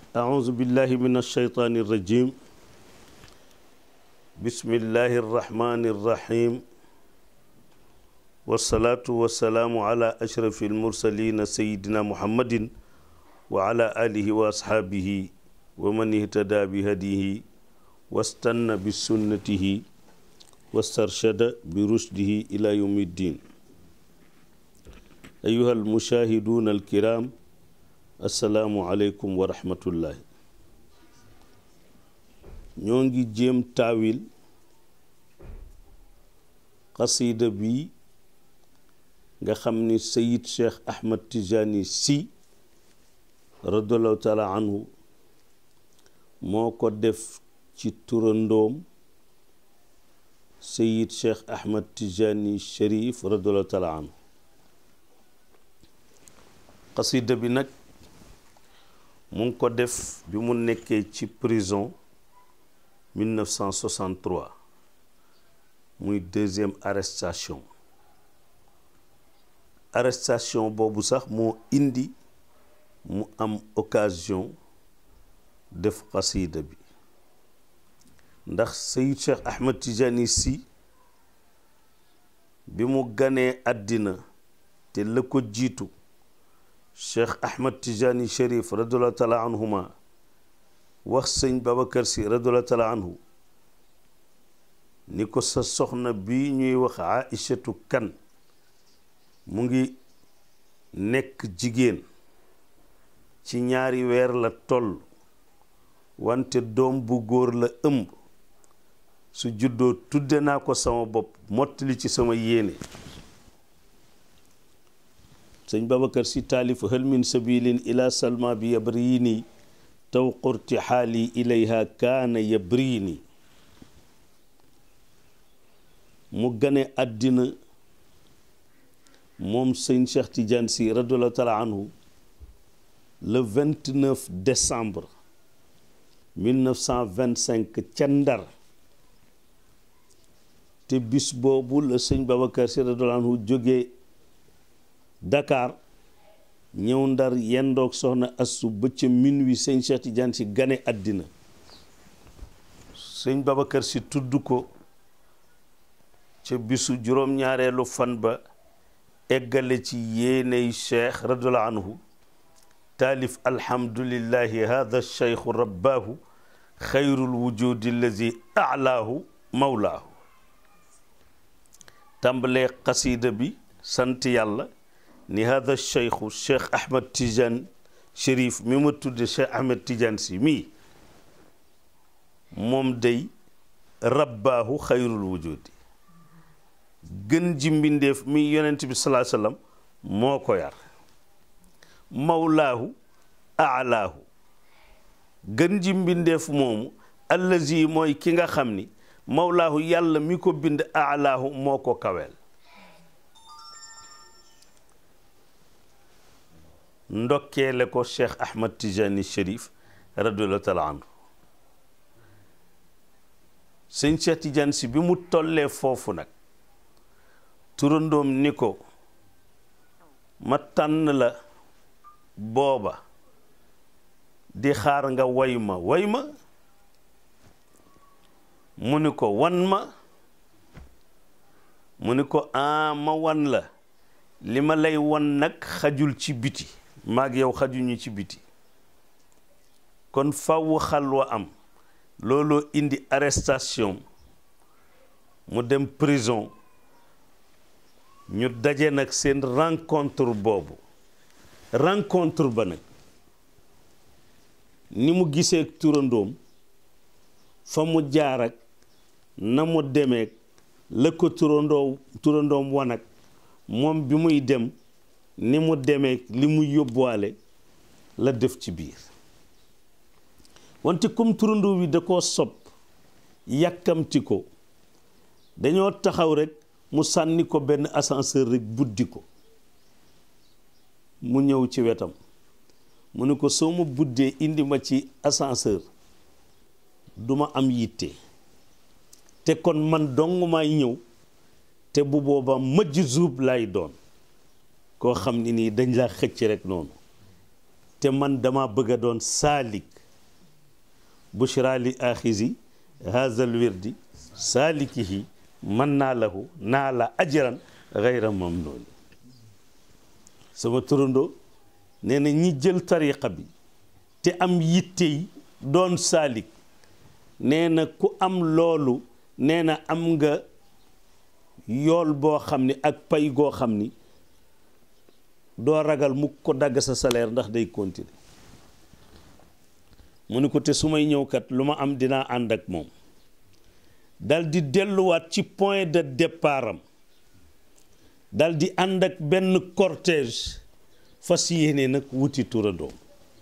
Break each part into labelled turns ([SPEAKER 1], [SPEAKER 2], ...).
[SPEAKER 1] أعوذ بالله من الشيطان الرجيم بسم الله الرحمن الرحيم والصلاة والسلام على أشرف المرسلين سيدنا محمد وعلى آله وأصحابه ومن اهتدى بهديه واستنى بسنته واسترشد برشده إلى يوم الدين أيها المشاهدون الكرام السلام عليكم ورحمة الله ñoo ngi jéem taawil xasida bi nga xam ni sayid cheikh ahmad tijani si radiallahu taala anhu moo ko def ci turandoom sayid cheikh ahmad tijani sharif radiallahu taala anhu xasida bi nag mu ngi ko def bi mu nekkee ci prison 1963 muy deuxième arrestation arrestation boobu sax moo indi mu am occasion def xasida bi ndax Sayid Cheikh Ahmed Tijani si bi mu ganee àddina te la ko jiitu Cheikh Ahmed Tijani Cherif radiallahu taala anhuma wax sëñ Babacar si radiallahu taala anhu ni ko sa soxna bi ñuy wax Aïchatu kan mu ngi nekk jigéen ci ñaari weer la toll wante doom bu góor la ëmb su juddoo tudde naa ko sama bopp mottali ci sama yéene sëñ Babacar si taalif hal min sabilin ila salma bi yabrini taw qurti xaali ilayha kaana yabrini mu gane àddina moom sëñ Cheikh Tidiane si radiallahu taala anhu le 29 décembre 1925 ca Ndar te bis boobu la sëñ Babacar si radiallahu anhu jógee Dakar ñëw Ndar yendoog soxna Assu ba ca minuit sëñ Cheikh Tidiane si gane àddina sëñ Babacar si tudd ko ca bisu juróom-ñaareelu fan ba eggale ci yéeney cheikh radiallahu anhu taalif alhamdulillahi hada cheikhu rabbaahu xayrul wujudi allazi alaahu mawlaahu tàmbalee xasida bi sant yàlla ni hada cheikhu cheikh ahmad tidiane chérif mi ma tudde cheikh ahmad tidiane si mii moom day rabbaahu xayrul wujudi gën ji mbindeef mi yonent bi salaa sallam moo ko yar mawlaahu aalaahu gën ji mbindeef moomu allazi mooy ki nga xam ni mawlaahu yàlla mi ko bind aalaahu moo ko kaweel ndokkeele ko cheikh ahmad tijani sharif radiallahu taala anhu sëñ cheikh tijani si bi mu tollee foofu nag turandoom ni ko ma tànn la booba di xaar nga way ma way ma mu ni ko wan ma mu ni ko a ma wan la li ma lay wan nag xajul ci biti maag yow xajuñu ci biti kon faw xalwa am looloo indi arrestation mu dem prison ñu daje nag seen rencontre boobu rencontre ba nag ni mu gisee turandoom fa mu jaar ak na mu demeek la ko turandoo turandoom wanag moom bi muy dem ni mu demeek li mu yóbbuwaale la def ci biir wante comme turandoo wi da koo sopp yàkkamti ko dañoo taxaw rek mu sànni ko benn ascenseur rek buddi ko mu ñëw ci wetam mu ne ko soo ma buddee indi ma ci ascenseur du ma am yitte te kon man dong may ñëw te bu boobaa mëjj zuub lay doon koo xam ni nii dañ laa xëcc rek noonu te man dama bëgg a doon saalik bushra li axisi haazal wirdi saalikihi man naa lahu naa la ajran gayra mamnooni sama turandoo nee na ñi jël tariqa bi te am yittey doon saalik nee na ku am loolu nee na am nga yool boo xam ni ak pay goo xam ni doo ragal mu ko dagg sa salaire ndax day continuer mu ni ko te su may ñëw kat lu ma am dinaa ànd ak moom dal di delluwaat ci point de départ am dal di ànd ak benn cortège fas yéene nag wuti turandoom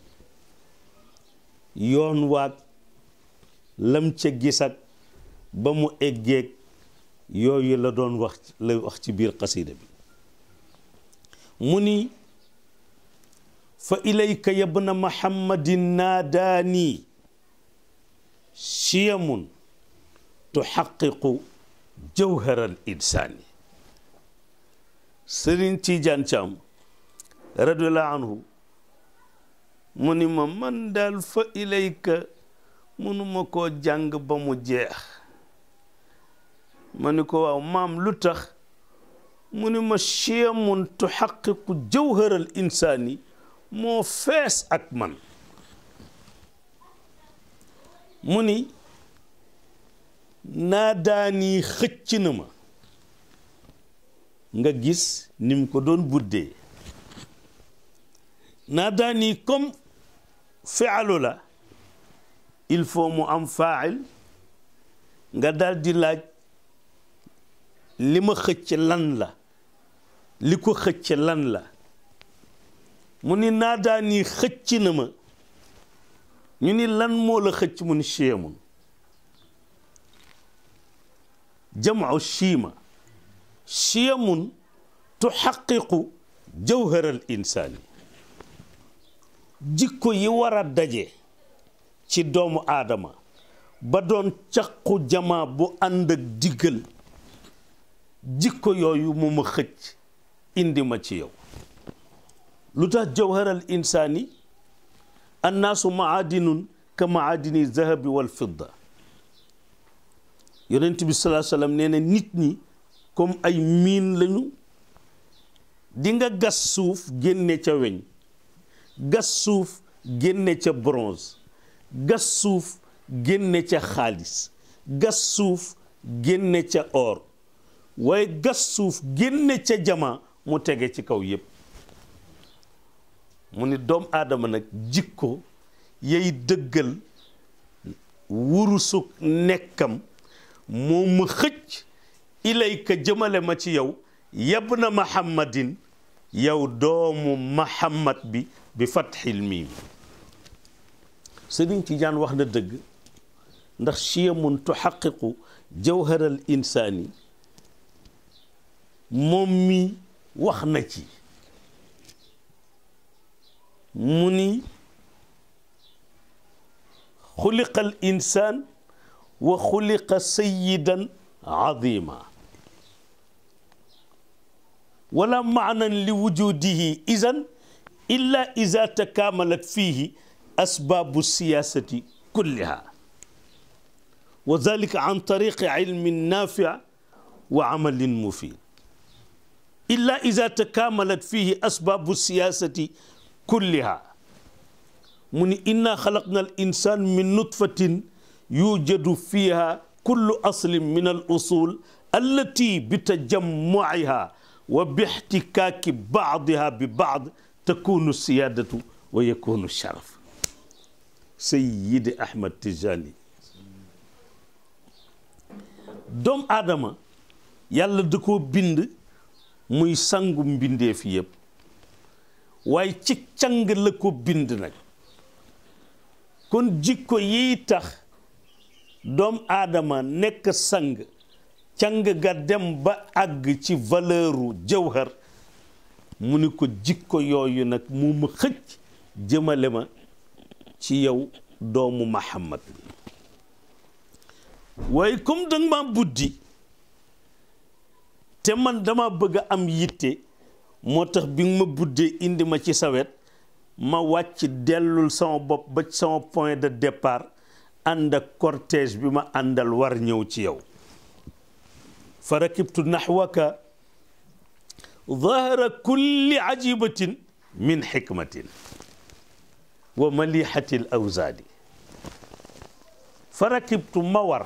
[SPEAKER 1] yoon waag lam ca gis ak ba mu eggeeg yooyu la doon wax la wax ci biir xasida bi mu ni fa ilayka yabna muhammadin naadaani chiyamun tuxaqiqu jawharal insaani sëriñ Tijaan Caam radiallahu anhu mu ni ma man daal fa ilayka mënuma koo jàng ba mu jeex ma ni ko waaw maam lu tax mu ni ma chiyamun tuxaqiqu jawharal insaani moo fees ak man mu ni naa daani xëcc na ma nga gis ni mu ko doon buddee naa daani comme fialu la il faut mu am fail nga dal di laaj li ma xëcc lan la li ko xëcc lan la mu ni naa daani xëcc na ma ñu ni lan moo la xëcc mu ni chiyamun jamcu chiima chiyamun tuxaqiqu jawharal insaani jikko yi war a daje ci doomu aadama ba doon caqu jamaa bu ànd ak diggal jikko yooyu mu ma xëcc indi ma ci yow lu tax jawharal insaani annaasu maadinun ka maadini zahabi wal fidda yonent bi salaa sallam nee na nit ñi comme ay miin lañu di nga gas suuf génne ca weñ gas suuf génne ca bronze gas suuf génne ca xaalis gas suuf génne ca or waaye gas suuf génne ca jama mu tege ci kaw yépp mu ni doom aadama nag jikko yay dëggal wurusu nekkam moo ma xëcc ilayka jëmale ma ci yow yab na mahammadin yow doomu mahammad bi bi fatxil miim Sëriñ Tijaan wax na dëgg ndax chiyamun tuxaqiqu jawharal insaani moom mi wax na ci mu ni xuliqa al insaan wa xuliqa sayidan azima wala maanan li wujudihi idan illa ida takaamalat fihi asbaabu siyaasati kulliha wa dalika an tariqi ilmin naafic wa amalin mufid illa ida takaamalat fihi asbaabu siyaasati kulliha mu ni inna xalaqna al insan min nutfatin yujadu fiha kullu aslin min al usul allati bi tajammuiha wa bi ixtikaaki baadiha bi baad takunu siyaadatu wa yakunu sharaf Sayyidi Ahmad Tijani doom aadama yàlla da koo bind muy sangu mbindeef yëpp waaye ci càng la ko bind nag kon jikko yiy tax doom aadama nekk sang càng ga dem ba àgg ci valeuru jawhar mu ni ko jikko yooyu nag mu ma xëcc jëmale ma ci yow doomu Muhammad waaye comme danga ma buddi te man dama bëgg a am yitte moo tax bi nga ma buddee indi ma ci sawet ma wàcc dellul sama bopp ba sama point de départ ànd ak cortège bi ma àndal war ñëw ci yow fa rakibtu naxwaka ظهر كل عجيبة من حكمة ومليحة الأوزان فركبت مور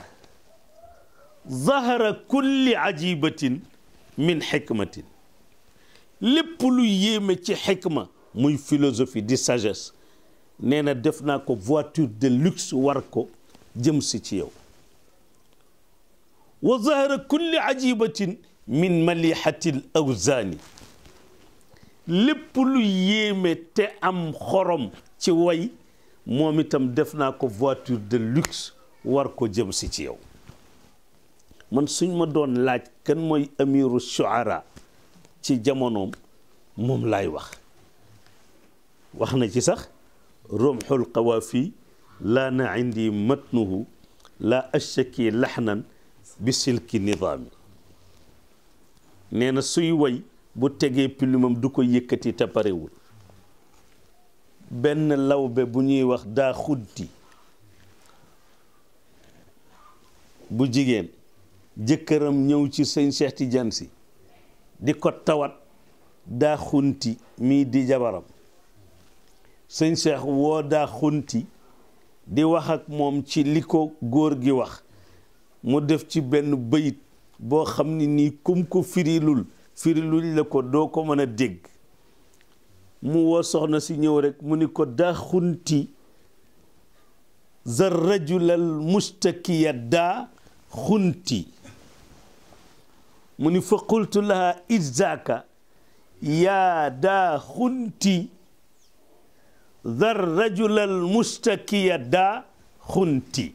[SPEAKER 1] ظهر كل عجيبة من حكمة lépp lu yéeme ci xikma muy philosophie di sagesse nee na def naa ko voiture de luxe war ko jëm si ci yow wa zahara kulli ajibatin min malihatil awzaani lépp lu yéeme te am xorom ci way moom itam def naa ko voiture de luxe war ko jëm si ci yow man suñ ma doon laaj kan mooy amiru shuara ci jamonoom moom laay wax wax na ci sax romxul qawaafi laa na indi matnuhu laa ashaki laxnan bi silki nidaami nee na suy woy bu tegee pilumam du ko yëkkati te parewul benn lawbe bu ñuy wax daa xuddi bu jigéen jëkkëram ñëw ci sëñ Cheikh Tidiane si di ko tawat daa xunti mii di jabaram sëñ Cheikh woo daa xunti di wax ak moom ci li ko góor gi wax mu def ci benn bëyit boo xam ni nii kum ko firilul firilul la ko doo ko mën a dégg mu woo soxna si ñëw rek mu ni ko daa xunti za rajulal mustakiya daa xunti mu ni fa qultu laha izaka yaa daa xunti za rajulal mustakiya daa xunti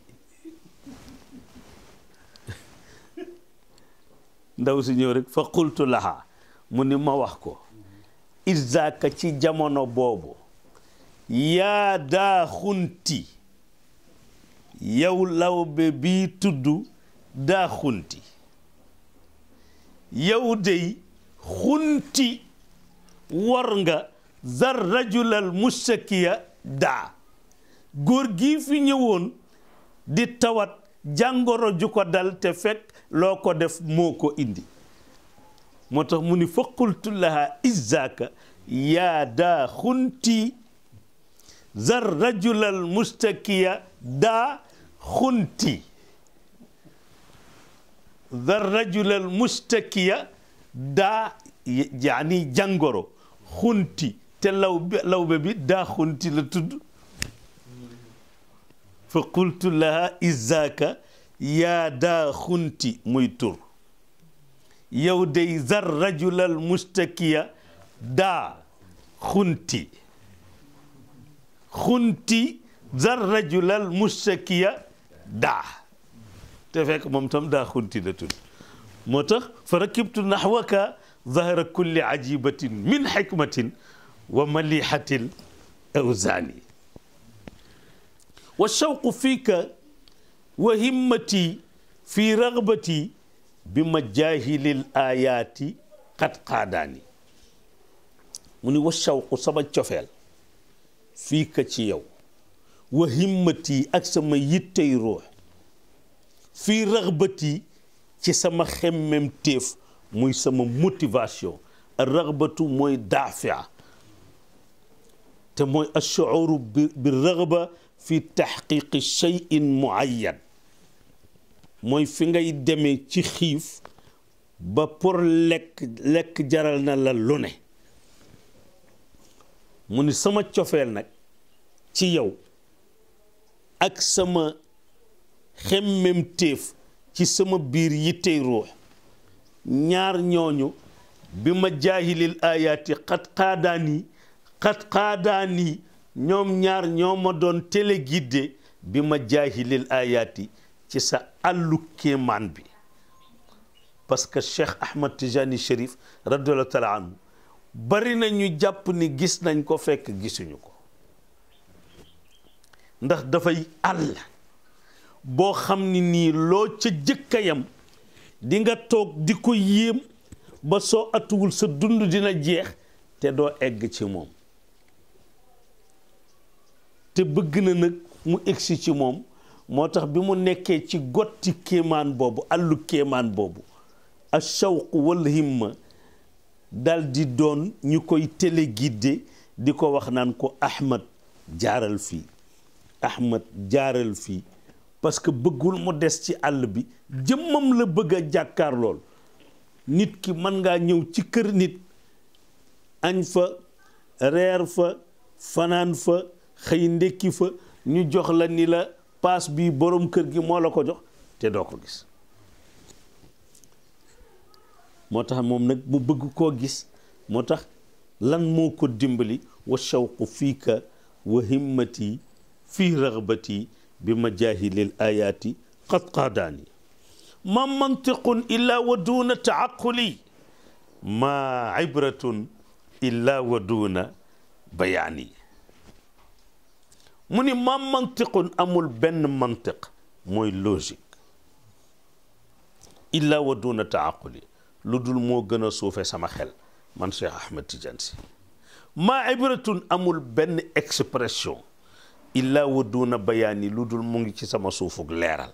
[SPEAKER 1] ndaw si ñëw rek fa qultu laha mu ni ma wax ko izaka ci jamono boobu yaa daa xunti yow lawbe bii tudd daa xunti yow dey xunti war nga zar rajulal mustakiya daa góor gii fi ñëwoon di tawat jàngoro ju ko dal te fekk loo ko def moo ko indi moo tax mu ni fa qultu laha izaka yaa daa xunti zar rajulal mustakiya daa xunti zar rajulal mustakiya daa yaani jàngoro xunti te law lawbe bi daa xunti la tudd fa qultu laha izaka yaa daa xunti muy tur yow day zar rajulal mustakiya daa xunti xunti zar rajulal mustakiya daa te fekk moom tam daa xunti la tudd moo tax fa rakibtu naxwaka zahra kulli ajibatin min xikmatin wa malihatil awzaani wa shawqu fiika wa himmati fi ragbati bi majahilil ayaati qad qaadaani mu ni wa shawqu sama cofeel fii ka ci yow wa himmati ak sama yittey ruux fii ragbati ci sama xemmem téef muy sama motivation ragbatu mooy daafia te mooy ashuuru bi bi ragba fi taxqiqi cheyin muayyan mooy fi ngay demee ci xiif ba pour lekk lekk jaral na la lu ne mu ni sama cofeel nag ci yow ak sama xemmem téef ci sama biir yittey ruux ñaar ñooñu bi ma jaahilil ayaati xat xaadaani xat xaadaani ñoom ñaar ñoo ma doon téléguidé bi ma jaahilil ayaati ci sa àllu kéemaan bi parce que Cheikh Ahmad Tijani Cherif radiallahu taala anhu bari na ñu jàpp ni gis nañ ko fekk gisuñu ko ndax dafay àll boo xam ni nii loo ca jëkkayam di nga toog di ko yéem ba soo atuwul sa dund dina jeex te doo egg ci moom te bëgg na nag mu egsi ci moom moo tax bi mu nekkee ci gotti kéemaan boobu àllu kéemaan boobu a shawq wal himma dal di doon ñu koy téléguidé di ko wax naan ko Ahmad jaaral fii Ahmad jaaral fii parce que bëggul mu des ci àll bi jëmmam la bëgg a jàkkaar lool nit ki mën ngaa ñëw ci kër nit añ fa reer fa fanaan fa xëy ndekki fa ñu jox la ni la paas bi borom kër gi moo la ko jox te doo ko gis moo tax moom nag mu bëgg koo gis moo tax lan moo ko dimbali wa shawqu fiika wa himmati fii ragbati bi majahilil ayaati qad qaadaani ma mantiqun illa wa duuna taaquli ma ibratun illa wa duuna bayaani mu ni ma mantiqun amul benn mantiq mooy logique illa wa duuna taaquli lu dul moo gën a suufe sama xel man Cheikh Ahmed Tidiane Sy maa ibratun amul benn expression illa wa duuna bayaani lu dul mu ngi ci sama suufug leeral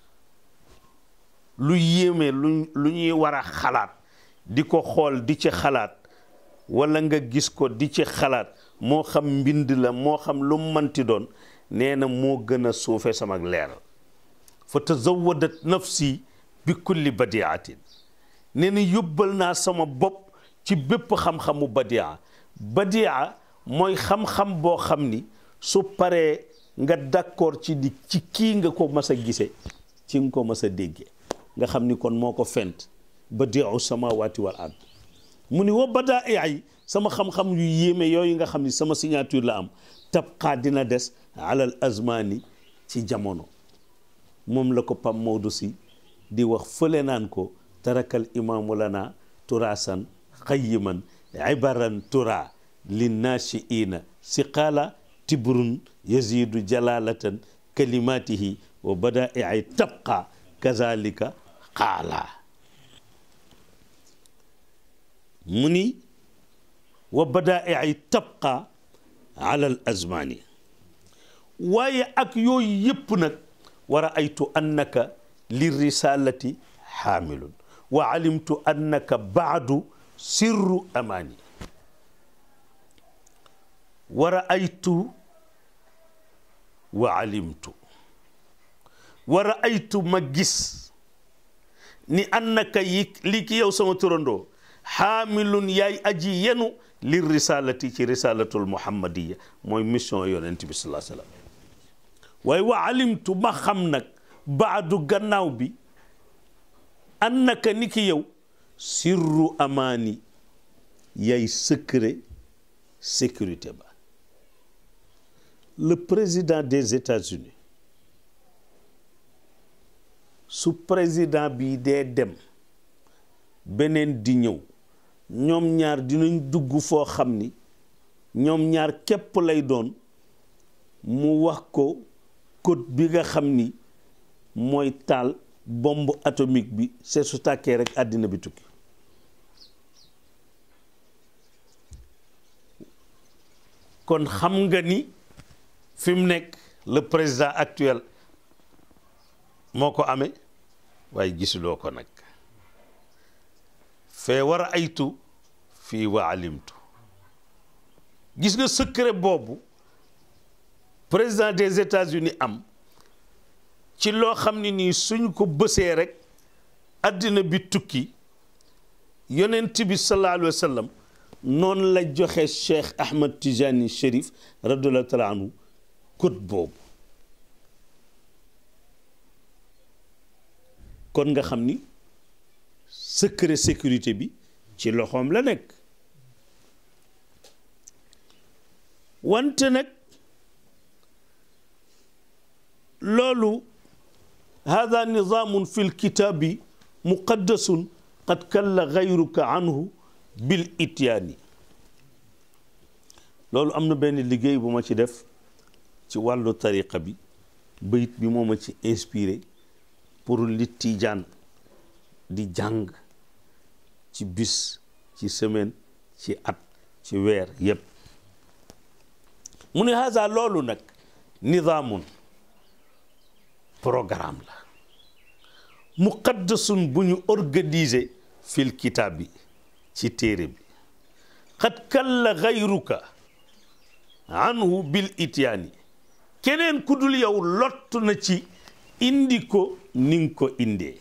[SPEAKER 1] lu yéeme lu lu ñuy war a xalaat di ko xool di ci xalaat wala nga gis ko di ci xalaat moo xam mbind la moo xam lu manti doon nee na moo gën a suufe sama leeral fa tazawadat nafsi bi kulli badiatin nee na yóbbal naa sama bopp ci bépp xam-xamu badia badia mooy xam-xam boo xam ni su paree nga d'accord ci di ci kii nga ko mas a gise ci nga ko mas a déggee nga xam ni kon moo ko fent badiu samawati wal ard mu ni wa badaa ay sama xam-xam yu yéeme yooyu nga xam ni sama signature la am tabqaa dina des alal azmani ci jamono moom la ko Pam Maodo si di wax fële naan ko tarakal imaamu lana turasan xayiman ibaran tura linnaashiina siqaala tibrun yazidu jalalatan kalimatihi wa badai'i tabqa kazalika qaala mu ni wa badai'i tabqa ala al azmani waaye ak yooyu yëpp nag wa raaytu annaka li risalati xaamilun wa alimtu annaka baadu sirru amaani wa raaytu wa alimtu wa raaytu ma gis ni annaka yi li ki yow sama turandoo xaamilun yaay aji yenu li risalati ci risalatul muhammadiya mooy mission yonent bi salaa sallam waaye wa alimtu ma xam nag baadu gannaaw bi annaka ni ki yow sirru amaani yaay secret sécurité ba le président des États-Unis su président bi dee dem beneen di ñëw ñoom ñaar dinañ dugg foo xam ni ñoom ñaar képp lay doon mu wax ko code bi nga xam ni mooy taal bombe atomique bi c'est su tàkkee rek àddina bi tukki kon xam nga ni fi mu nekk le président actuel moo ko amee waaye gisuloo ko nag fee war a aytu fii wa alimtu gis nga secret boobu président des États-Unis am ci loo xam ne nii suñ ko bësee rek àddina bi tukki yonent bi sallallahu alayhi wa sallam noonu la joxe Cheikh Ahmad Tijani Chérif radiyallahu taala anhu code boobu kon nga xam ni secret sécurité bi ci loxoom la nekk wante nag loolu hada nizaamun fi lkitaabi muqaddasun qad kalla gayruka anhu bil ityaani loolu am na benn liggéey bu ma ci def ci wàllu tariqa bi bayit bi moo ma ci inspiré pour li tijaan di jàng ci bis ci semaine ci at ci weer yépp mu ne haza loolu nag nidaamun programme la muqaddasun bu ñu organiser fil kitaab bi ci téere bi xat kalla xayruka anhu bil ityaani keneen ku dul yow lott na ci indi ko ni nga ko indee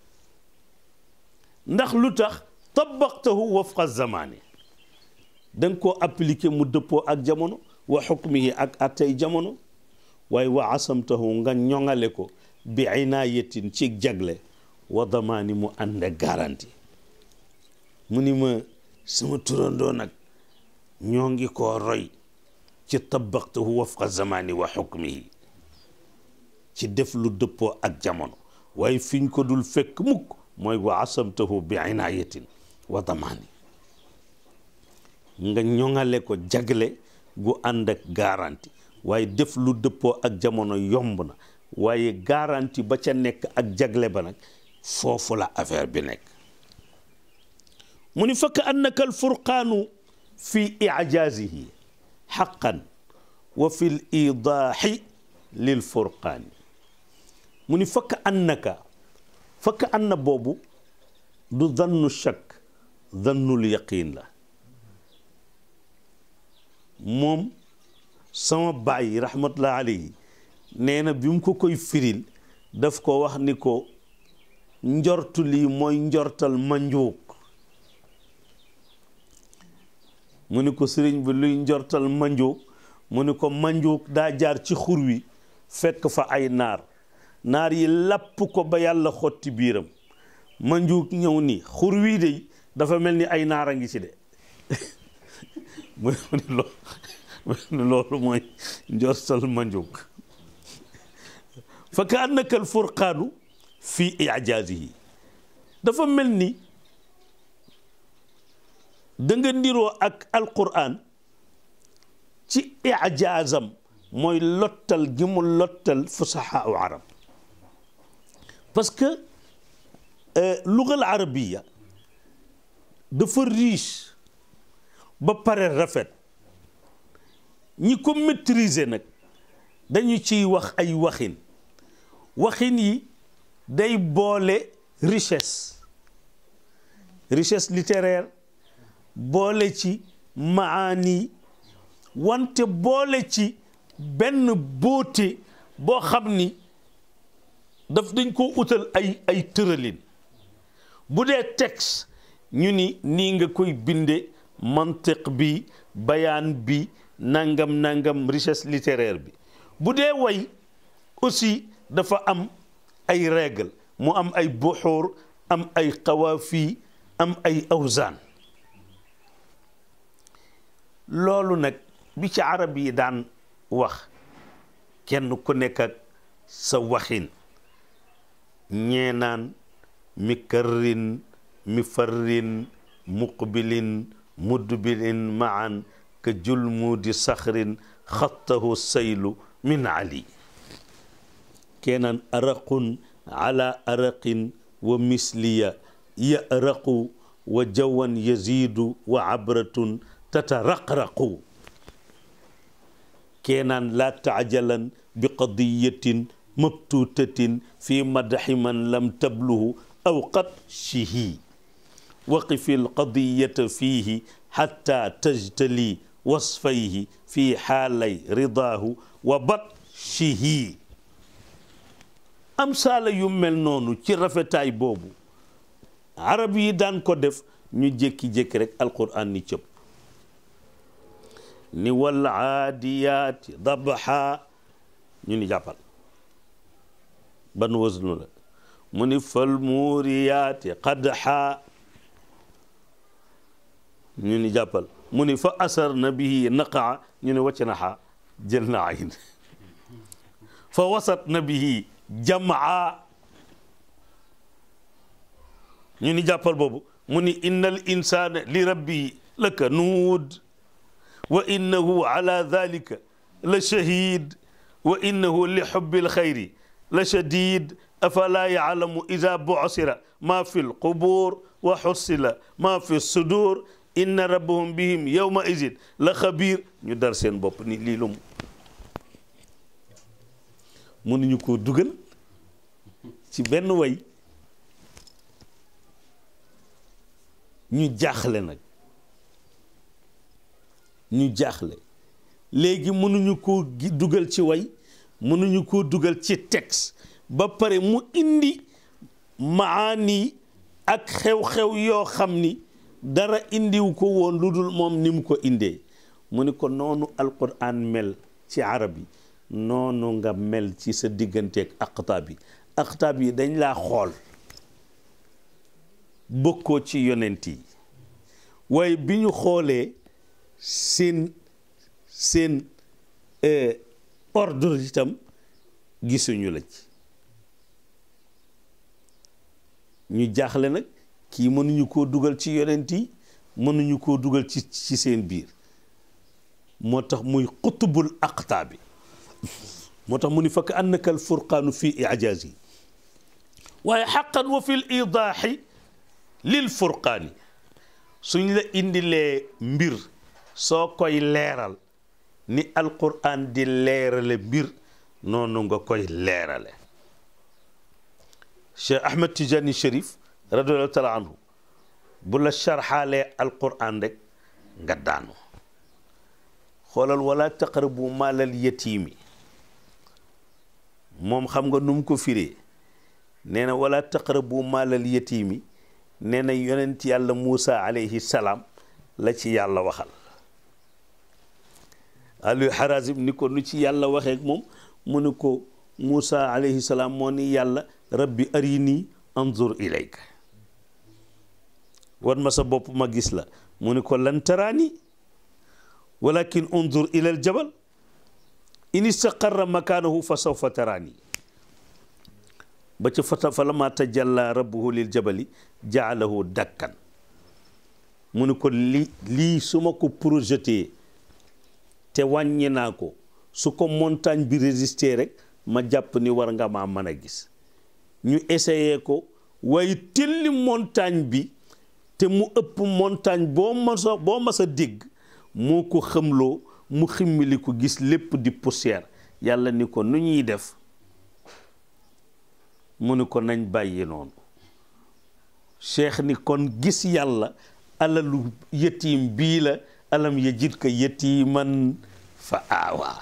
[SPEAKER 1] ndax lu tax tabaqtahu wafqa zamaani da nga koo appliqué mu dëppoo ak jamono wa xukmihi ak attey jamono waaye wa asamtahu nga ñoŋale ko bi inaayatin ci jagle wa damaani mu ànd ak garanti mu ni ma sama turandoo nag ñoo ngi koo roy ci tabaqtahu wafqa zamaani wa xukmihi ci def lu dëppoo ak jamono waaye fiñ ko dul fekk mukk mooy wa asamtahu bi inaayatin wa damaani nga ñoŋale ko jagle gu ànd ak garanti waaye def lu dëppoo ak jamono yomb na waaye garanti ba ca nekk ak jagle ba nag foofu la affaire bi nekk mu ni fakk annaka alfurqaanu fi ijaazihi xaqan wa fi l idaaxi lil furqaani mu ni fakk annaka fakk anna boobu du dannu shakk dannul yaqiin la moom sama baay rahmatullah alayhi nee na bi mu ko koy firil daf ko wax ni ko njortu lii mooy njortal manjuuk mu ni ko sëriñ bi luy njortal manjuuk mu ni ko manjuuk daa jaar ci xur wi fekk fa ay naar naar yi lapp ko ba yàlla xotti biiram manjuuk ñëw ni xur wii de dafa mel ni ay naar a ngi ci de mu ni loolu loolu mooy njortal manjuuk fa ka annaka al furqaanu fi ijaazihi dafa mel ni da nga niroo ak alquran ci ijaazam mooy lottal gi mu lottal fusahaa u arab parce que lugal arabiya dafa riche ba pare rafet ñi ko maîtriser nag dañu ciy wax ay waxin waxin yi day boole richesse richesse littéraire boole ci maani wante boole ci benn beauté boo xam ni daf dañ ko utal ay ay tëralin bu dee texte ñu ni nii nga koy binde mantiq bi bayaan bi nangam nangam richesse littéraire bi bu dee way aussi dafa am ay règle mu am ay buxuur am ay xawaafi am ay awzaan loolu nag bi ci arab yi daan wax kenn ku nekk ak sa waxin ñee naan mi karrin mi farrin muqbilin mudbilin maan ka julmuudi saxrin xattahu saylu min ali keenaan araqun ala araqin wa misliya yaraqu wa jawan yaziidu wa abratun tataraqraqu keenaan laa taajalan bi qadiyatin mabtuutatin fi madaxi man lam tabluhu aw qad shihi waqifi alqadiyata fiihi xatta tajtali wasfayhi fi xaalay ridaahu wa batshihi am saala yu mel noonu ci rafetaay boobu arab yi daan ko def ñu jékki-jékki rek alquran ni cëpp ni wal aadiyaati dabha ñu ni jàppal ban wasnu la mu ni fal muuriyaati qadha ñu ni jàppal mu ni fa asar na bihi naqaa ñu ni wàcc na xaa jël na ayin fa wasat na bihi jamaa ñu ni jàppal boobu mu ni inna al insana li rabbihi lakanuud wa innahu ala dalika la shahid wa innahu li xubbi alxayri la shadid afala yaclamu ida bucsira ma fi lqubur wa xussila ma fi sudur inna rabbahum bihim yawma idin la xabiir ñu dar seen bopp ni lii lum mënuñu koo dugal ci benn way ñu jaaxle nag ñu jaaxle léegi mënuñu koo dugal ci way mënuñu koo dugal ci texte ba pare mu indi maani ak xew-xew yoo xam ni dara indiw ko woon lu dul moom ni mu ko indee mu ni ko noonu alquran mel ci arab yi noonu nga mel ci sa digganteeg aqtaab yi aqtaab yi dañ laa xool bokkoo ci yonent yi waaye bi ñu xoolee seen seen ordre itam gisuñu la ci ñu jaaxle nag kii mënuñu koo dugal ci yonent yi mënuñu koo dugal ci ci seen biir moo tax muy xutubul aqtaabi moo tax mu ni fakk annaka al furqaanu fi ijaaz yi waaye xaqan wa fi l idaaxi lil furqaani suñ la indilee mbir soo koy leeral ni alquran di leerale mbir noonu nga koy leerale Cheikh Ahmed Tijani Cherif radiallahu taala anhu bu la sharxaalee alquran rek nga daanu xoolal wala taqrabu maalal yatiimi moom xam nga nu mu ko firee nee na wala taqrabu maalal yatiimi nee na yonent yàlla Muusa alayhi salaam la ci yàlla waxal Aliou Harazim ni ko nu ci yàlla waxee moom mu ni ko Muusa alayhi salaam moo ni yàlla rabbi arini anzur ilayka wan ma sa bopp ma gis la mu ni ko lan taraani walakin unzur ila al jabal in istaqarra makaanahu fa sawfa taraani ba ca fata fa lama tajalla rabbuhu lil jabali jaalahu dakkan mu ni ko li lii su ma ko projeté te wàññi naa ko su ko montagne bi résister rek ma jàpp ni war nga maa mën a gis ñu essayé ko waaye telli montagne bi te mu ëpp montagne boo masa boo mas a dégg moo ko xamloo mu ximmili ko gis lépp di poussière yàlla ni ko nu ñuy def mu ni ko nañ bàyyi noonu cheikh ni kon gis yàlla alalu yatiim bii la alam yajid ka yatiiman fa aawaa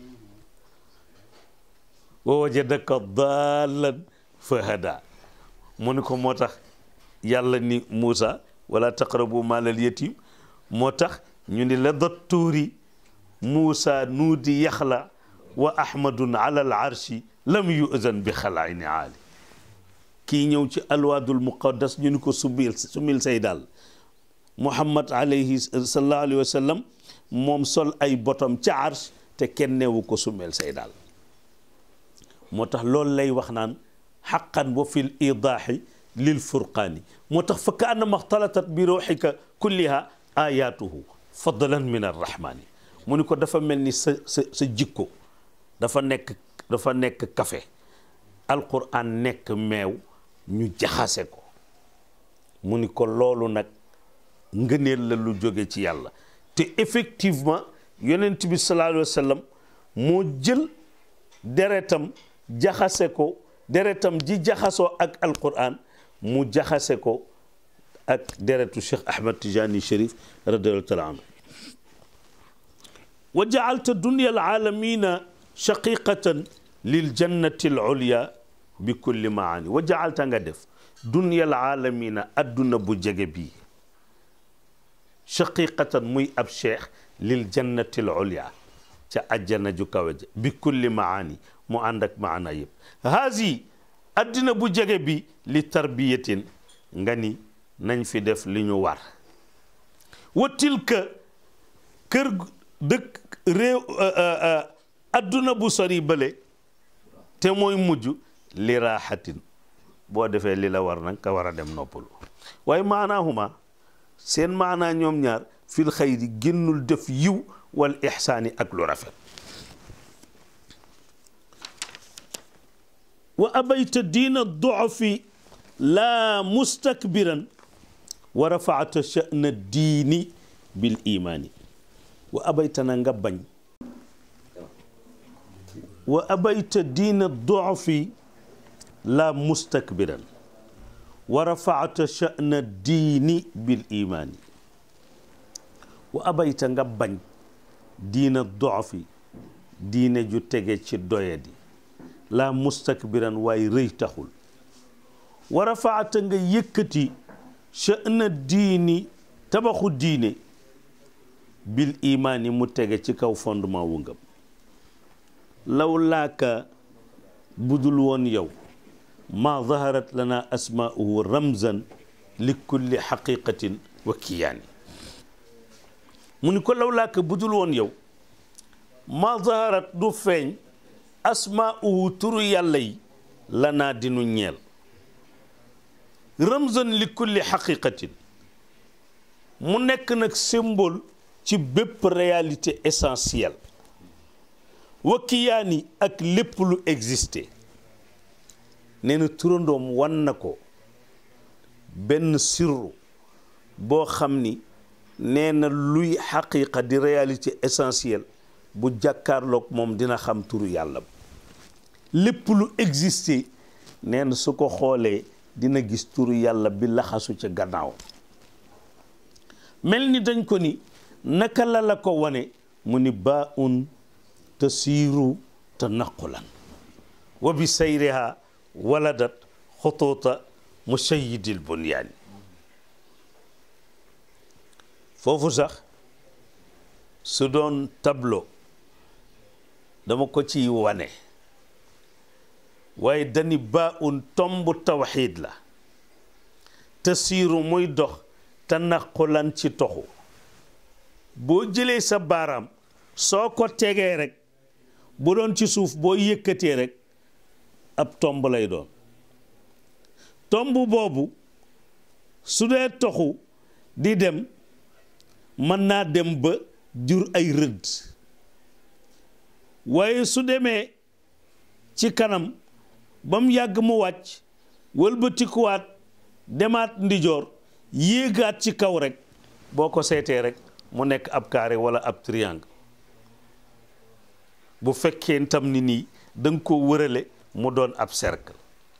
[SPEAKER 1] wa wajadaka daalan fa hada mu ni ko moo tax yàlla ni Muusa wala taqrabu maalal yatiim moo tax ñu ni la dattuuri Muusa nuudi yaxla wa ahmadun ala al arshi lam yuzan bi xalaayni aali kii ñëw ci alwaadul muqaddas ñu ni ko sumil sumil say daal muhammad alayhi sallallahu alayhi wa sallam moom sol ay botom ca arsh te kenn neewu ko sumel say daal moo tax loolu lay wax naan xaqan wa fi l idaaxi lil furqaani moo tax fa ka annama xtalatat bi ruuxika kulliha ayaatuhu fadlan min arrahmaani mu ni ko dafa mel ni sa sa sa jikko dafa nekk dafa nekk kafe alquran nekk meew ñu jaxase ko mu ni ko loolu nag ngëneel la lu jóge ci yàlla te effectivement yonent bi sallallahu alayhi wa sallam moo jël deretam jaxase ko deretam ji jaxasoo ak alquran mu jaxase ko ak deretu Cheikh Ahmad Tijani Cherif radiallahu taala anhu wa jaalta dunya alaalamina shaqiqatan lil jannati al ulya bi kulli maani wa jaalta nga def dunya alaalamina adduna bu jege bii shaqiqatan muy ab cheikh lil jannati al ulya ca ajjana ju kawe ja bi kulli maani mu ànd ak maana yëpp haasi addina bu jege bi li tarbiyatin nga ni nañ fi def li ñu war wa tilka kër dëkk réew adduna bu sori bële te mooy mujj li raaxatin boo defee li la war nag ka war a dem noppalu waaye maanaahuma seen maanaa ñoom ñaar fil xayri génnul def yiw wal ixsaani ak lu rafet wa abayta diina dofi laa mustakbiran wa rafaata sha'na diini bil imaani wa abayta na nga bañ wa abayta diina dofi laa mustakbiran wa rafaata sha'na diini bil imaani wa abayta nga bañ diina dofi diine ju tege ci doyadi laa mustakbiran waaye rëy taxul wa rafaata nga yëkkati sha'na diini tabaxu diine bil imaani mu tege ci kaw fondement wu ngëm law laaka budul woon yow maa zaharat lana asmaa'uhu ramzan li kulli xaqiqatin wa kiyaani mu ni ko law laaka budul woon yow maa zaharat du feeñ asmaa'uhu turu yàlla yi lanaa dinu ñeel ramzan li kulli xaqiqatin mu nekk nag symbole ci bépp réalité essentielle wa kiyaani ak lépp lu existé nee na turandoom wan na ko benn sirru boo xam ni nee na luy xaqiqa di réalité essentielle bu jàkkaarloog moom dina xam turu yàlla lépp lu existé nee na su ko xoolee dina gis turu yàlla bi laxasu ca gannaaw mel ni dañ ko ni naka la la ko wane mu ni baa un tasiiru tanaqulan wa bi sayriha waladat xutuuta musayyidil bunyaani foofu sax su doon tableau dama ko ciy wane waaye dani baa un tomb tawxiid la tasiiru muy dox tanaqulan ci toxu boo jëlee sa baaraam soo ko tegee rek bu doon ci suuf boo yëkkatee rek ab tomb lay doon tomb boobu su dee toxu di dem mën naa dem ba jur ay rëdd waaye su demee ci kanam ba mu yàgg mu wàcc wëlbatikuwaat demaat ndijoor yéegaat ci kaw rek boo ko seetee rek mu nekk ab carré wala ab triangle bu fekkee tam ni nii da nga ko wërale mu doon ab cercle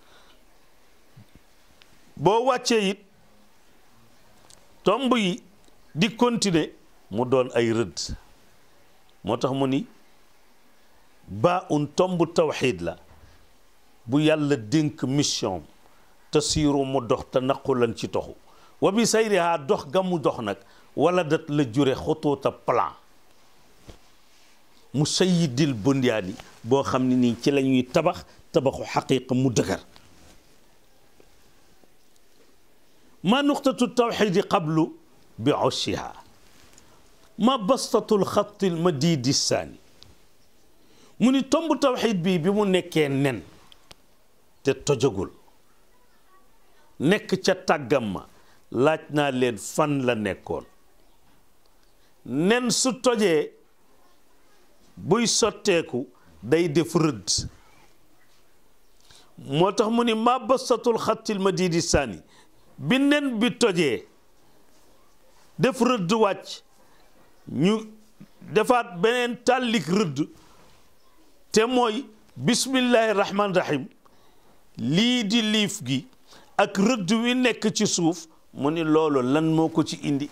[SPEAKER 1] boo wàccee it tomb yi di continuer mu doon ay rëdd moo tax mu ni baa un tomb tawxiid la bu yàlla dénk mission te siiru mu dox te naqulan ci toxu wa bi sayriha dox ga mu dox nag wala dat la jure xutuuta plan mu sayidil bunyaani boo xam ne nii ci la ñuy tabax tabaxu xaqiqa mu dëgër ma nuqtatu tawxidi qablu bi oshiha ma bastatu lxatti lmadidi saani mu ni tomb tawxid bi bi mu nekkee nen te tojagul nekk ca tàggam ma laaj naa leen fan la nekkoon nen su tojee buy sotteeku day def rëdd moo tax mu ni ma basatul xattil madidi saani bi nen bi tojee def rëdd wàcc ñu defaat beneen tàllik rëdd te mooy bismillahi rahman rahim lii di liif gi ak rëdd wi nekk ci suuf mu ni loolu lan moo ko ci indi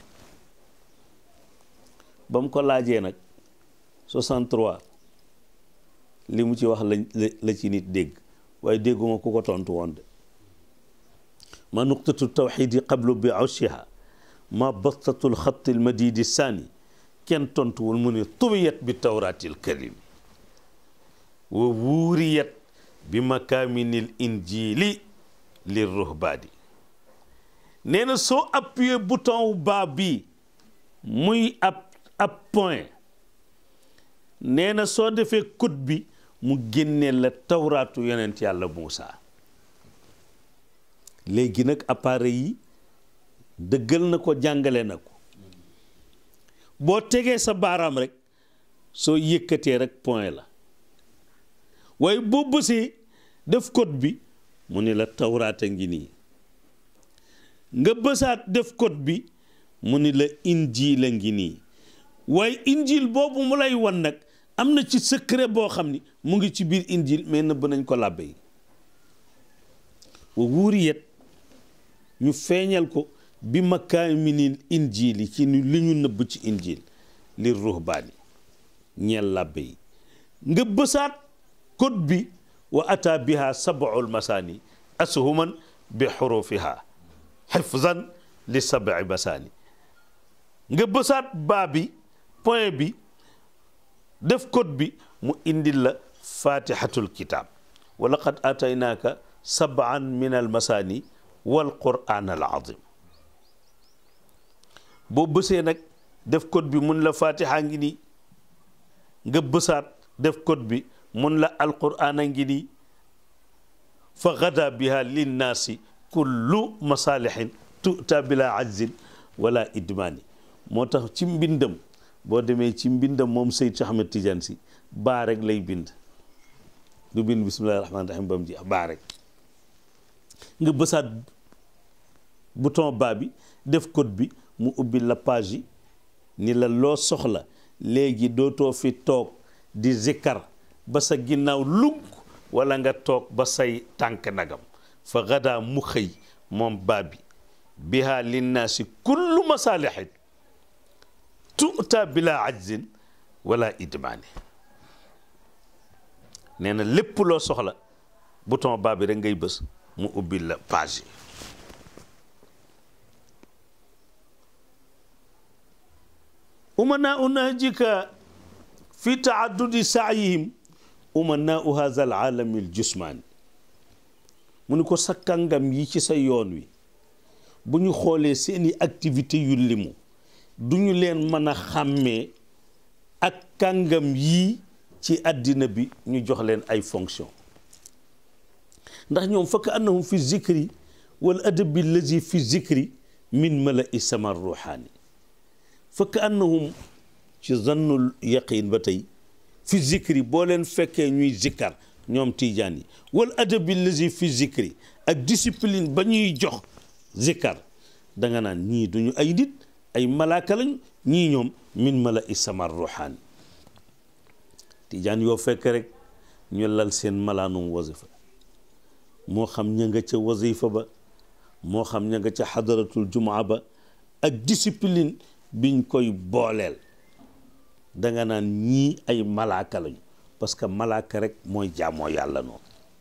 [SPEAKER 1] ba mu ko laajee nag 63 li mu ci wax la la ci nit dégg waaye dégguma ku ko tontu woon de ma nuqtatu tawxidi qablu bi awshiha ma bastatu lxatti lmadidi saani kenn tontuwul mu ne tubiyat bi tawraati lkarimi wa wuuriyat bi makaaminil injili lir ruhbaadi nee na soo appuyé bouton wu baa bii muy ab ab point nee na soo defee code bi mu génnee la tawraatu yonent yàlla Muusa léegi nag appareil yi dëggal na ko jàngale na ko boo tegee sa baaraam rek soo yëkkatee rek point la waaye boo bësee def code bi mu ni la tawraata ngi nii nga bësaat def code bi mu ni la injiil a ngi nii waaye injiil boobu mu lay wan nag am na ci secret boo xam ni mu ngi ci biir injiil mais nëbb nañ ko làbbe yi wa wuuriyat ñu feeñal ko bi makaaminil injiili ci li ñu nëbb ci injiil li ruhbaani ñeel làbbe yi nga bësaat code bi wa ata biha sab'ul masaani ashuman bi xurufiha xifzan li sab'i masaani nga bësaat baa bi point bi def code bi mu indil la fatihatul kitab wa laqad ataynaaka sab'an min al masaani wal qur'an al azim boo bësee nag def code bi mun la fatiha ngi nii nga bësaat def code bi mun la alqur'an a ngi nii fa gada biha linnaasi kullu masalihin tuta bila ajzin wala idmaani moo tax ci mbindam boo demee ci mbindam moom Seyd Cheikh Ahmed Tidiane si baa rek lay bind du bind bismillahi rahmaani rahim ba mu jeex baa rek nga bësaat bouton baa bi def code bi mu ubbi la page yi ni la loo soxla léegi dootoo fi toog di zikkar ba sa ginnaaw lugg wala nga toog ba say tànk nagam fa gadaa mu xëy moom baa bi biha linnaasi kullu masaalihin tuuta bila ajzin wala idmaani nee na lépp loo soxla bouton baa bi rek ngay bës mu ubbi la page yi umanaa nahjika fi taaddudi saayihim umanaa haza al aalami al jusmaani mu ni ko sa kàngam yi ci sa yoon wi bu ñu xoolee seeni activité yu limu du ñu leen mën a xàmmee ak kàngam yii ci àddina bi ñu jox leen ay fonction ndax ñoom fakk annahum fi zikri wal adabi lazi fi zikri min mala i sama ruuxaani fakk annahum ci zannul yaqin ba tey fi zikri boo leen fekkee ñuy zikkar ñoom tiijaan yi wal adabi lazi fi zikri ak discipline ba ñuy jox zikkar da nga naan ñii duñu ay nit ay malaaka lañu ñii ñoom min mala i sama ruuxaani tiijaan yoo fekk rek ñu lal seen malaanum wasifa moo xam ña nga ca wasifa ba moo xam ña nga ca xadaratul jumaa ba ak discipline biñ koy booleel danga naan ñii ay malaaka lañu parce que malaaka rek mooy jaamoo yàlla noonu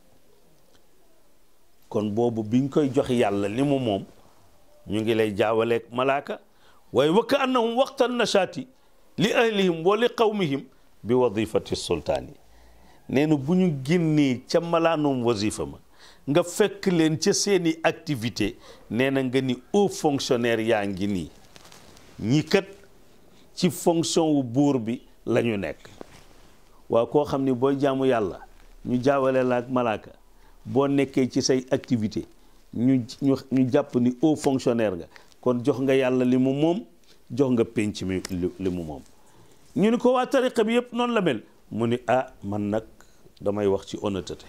[SPEAKER 1] kon boobu biñ koy jox yàlla li mu moom ñu ngi lay jaawaleeg malaaka waaye wa ka annahum waqta nashaati li ahlihim wa li qawmihim bi wadifati sultaan yi nee na bu ñu génnee ca malaanum wasifa ma nga fekk leen ca seeni activité nee na nga ni haut fonctionnaire yaa ngi nii ñi kat ci fonction wu buur bi la ñu nekk waaw koo xam ni booy jaamu yàlla ñu jaawale la ak malaaka boo nekkee ci say activité ñu ñu ñu jàpp ni haut fonctionnaire nga kon jox nga yàlla li mu moom jox nga penc mi li mu moom ñu ni ko waa tariqa bi yëpp noonu la mel mu ni ah man nag damay wax ci honnêteté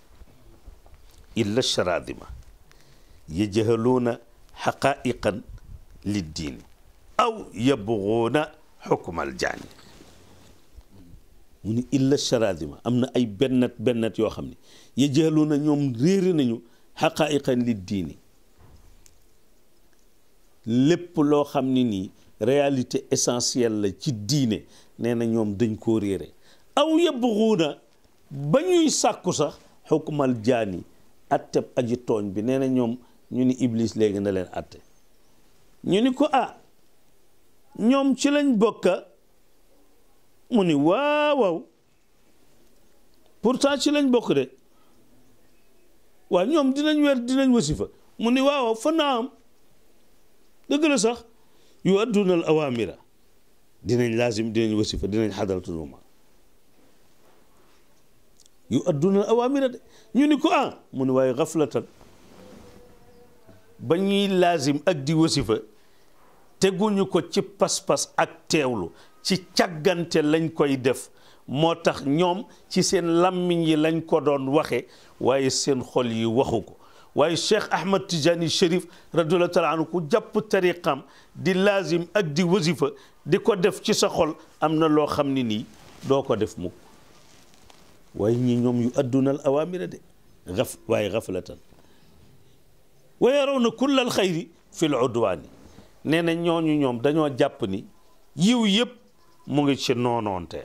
[SPEAKER 1] illa charadima yajhaluuna xaqaiqan liddiini aw yabguuna xukmal jaani mu ni illa charadima am na ay bennat bennat yoo xam ne yajhaluuna ñoom réere nañu xaqaiqan liddiini lépp loo xam ne nii réalité essentielle la ci diine nee na ñoom dañ koo réere aw yabguuna ba ñuy sàkku sax xukmal jaani atteb aji tooñ bi nee na ñoom ñu ni iblis léegi na leen atte ñu ni ko ah ñoom ci lañ bokka mu ni waaw waaw pourtant ci lañ bokk de waaw ñoom dinañ weer dinañ wasifa mu ni waaw waaw fa naam dëgg la sax yu adduna al awamira dinañ laazim dinañ wasifa dinañ xadaratul juma yu adduna al awamira de ñu ni ko ah mu ni waaye xaflatan ba ñuy laazim ak di wasifa teguñu ko ci pas-pas ak teewlu ci càggante lañ koy def moo tax ñoom ci seen làmmiñ yi lañ ko doon waxe waaye seen xol yi waxu ko waaye Cheikh Ahmad Tijani Cherif radiyallahu taala anhu ku jàpp tariqam di laazim ak di wasifa di ko def ci sa xol am na loo xam ne nii doo ko def mukk waaye ñi ñoom yu addunal awamira de xaf waaye xaflatan wa yarawna kulla al xayri fi l udwaani nee na ñooñu ñoom dañoo jàpp ni yiw yëpp mu ngi ci noonoonte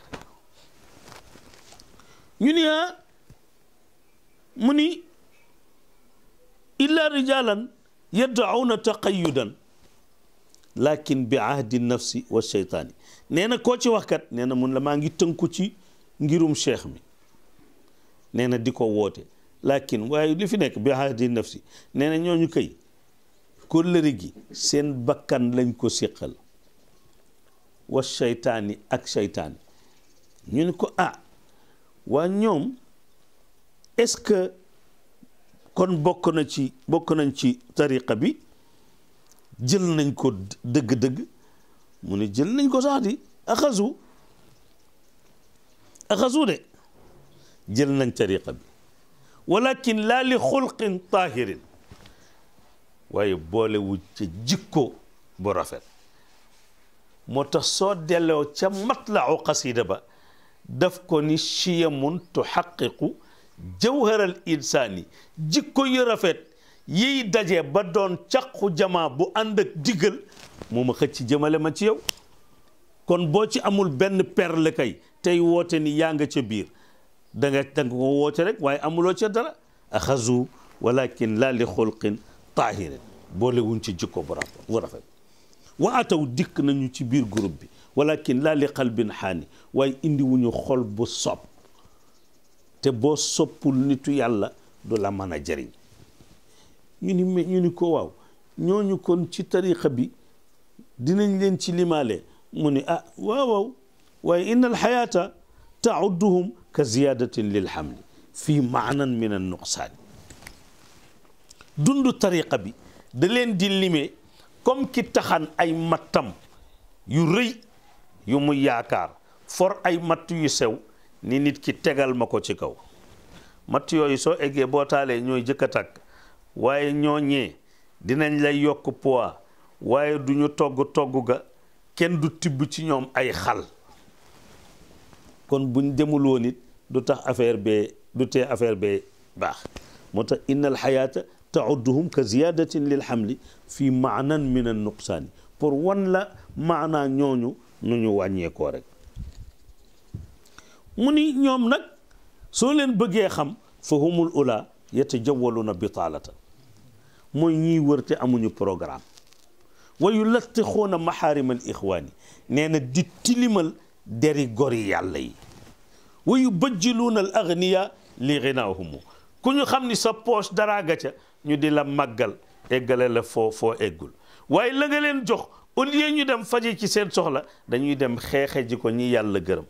[SPEAKER 1] ñu ni ah mu ni illa rijalan yaddauna taqayudan lakin bi ahdi nafsi wa sheytaani nee na koo ci waxkat nee na mun la maa ngi tënku ci ngirum cheikh mi nee na di ko woote lakin waaye li fi nekk bi ahdi nafsi nee na ñooñu kay kóllëre gi seen bakkan lañ ko séqal wa sheytaani ak sheytaani ñu ne ko ah waa ñoom est-ce que kon bokk na ci bokk nañ ci tariqa bi jël nañ ko dëgg-dëgg mu ne jël nañ ko sax di axasu axasu de jël nañ tariqa bi walakin laa li xulqin taahirin waaye boole wu ca jikko bu rafet moo tax soo delloo ca matlau xasida ba daf ko ni chiyamun tuxaqiqu jawharal insaani jikko yu rafet yiy daje ba doon caqu jamaa bu ànd ak digal moo ma xëcc jëmale ma ci yow kon boo ci amul benn perle kay tey woote ni yaa nga ca biir da nga da nga ko woote rek waaye amuloo ca dara axazu walakin laa li xulqin taahirin boole wuñ ci jikko bu rafet bu rafet wa ataw dikk nañu ci biir groupe bi walakin laa li qalbin xaani waaye indi wuñu xol bu sopp te boo soppul nitu yàlla du la mën a jëriñ ñu ni ñu ni ko waaw ñooñu kon ci tariqa bi dinañ leen ci limaale mu ni ah waaw waaw waaye inna alxayaata taudduhum ka ziyadatin lil xamli fii maanan min an nuqsaani dundu tariqa bi da leen di limee comme ki taxan ay mattam yu rëy yu mu yaakaar for ay matt yu sew ni nit ki tegal ma ko ci kaw matt yooyu soo eggee boo taalee ñooy jëkk a tàkk waaye ñooñee dinañ lay yokk poids waaye du ñu togg togg ga kenn du tibb ci ñoom ay xal kon buñ demul woon it du tax affaire bee du tee affaire bee baax moo tax inna alxayaata taudduhum ka ziyadatin lil xamli fi maanan min an nuqsaani pour wan la maanaa ñooñu nu ñu wàññeekoo rek mu ni ñoom nag soo leen bëggee xam fa humul ula yatajawaluna bitaalatan mooy ñiy wër te amuñu programme wa yulattixuuna maxaarima al ixwaani nee na di tilimal deri gori yàlla yi wa yubajjiluuna al agniya li ginaahumu ku ñu xam ni sa poche dara ga ca ñu di la màggal eggale la foo foo eggul waaye la nga leen jox au lieu ñu dem faje ci seen soxla dañuy dem xeexe ji ko ñi yàlla gërëm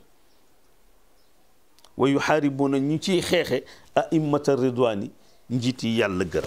[SPEAKER 1] wa yuxaaribuuna ñu ciy xeexe a'immata ridwaani njiit yi yàlla gërëm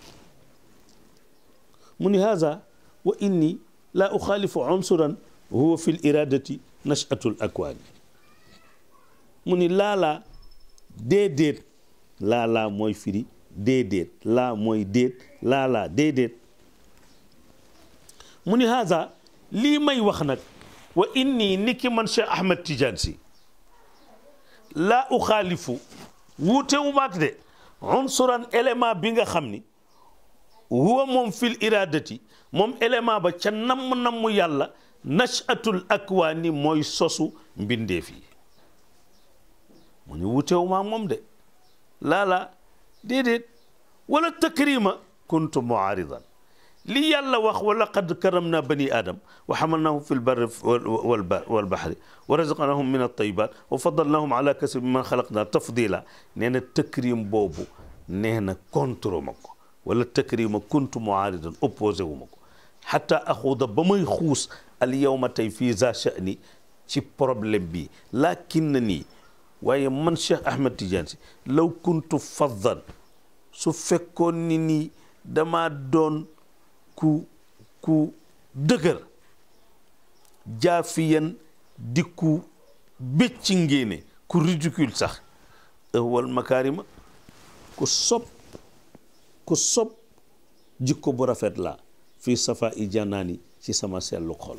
[SPEAKER 1] mu ni haza wa inni laa uxaalifu unsuran huwa fi l iradati nachatu l akwaani mu ni laalaa déedéet laalaa mooy firi déedéet laa mooy déet laalaa déedéet mu ni haza lii may wax nag wa inni niki man Cheikh Ahmed Tidiane si laa uxaalifu wuutewu maak de unsuran élément bi nga xam ni huwa moom fil iradati moom élément ba ca namm-namm yàlla nachatul akwaani mooy sosu mbindeef yi mu ni wuutewu maak moom de laalaa déedéet wala takrima kuntu muaaridan li yàlla wax wa laqad karamna bani adam wa xamalnahum fi lbarri walbaxri wa razaqnahum min altayibat wa fadalnahum ala kasir man xalaqna tafdila nee na takrim boobu nee na contre ma ko wala takrima kuntu muaaridan opposé wu ma ko xata axuuda ba may xuus al yawma tey fii za sha'ni ci problème bi lakin na nii waaye man Cheikh Ahmed Tidiane si law kuntu faddan su fekkoon ni nii dama doon ku ku dëgër jaafiyan di ku bécci ngéene ku ridicule sax wal makaarima ku sob ku sob jikko bu rafet la fii safa i janaani ci sama sellu xol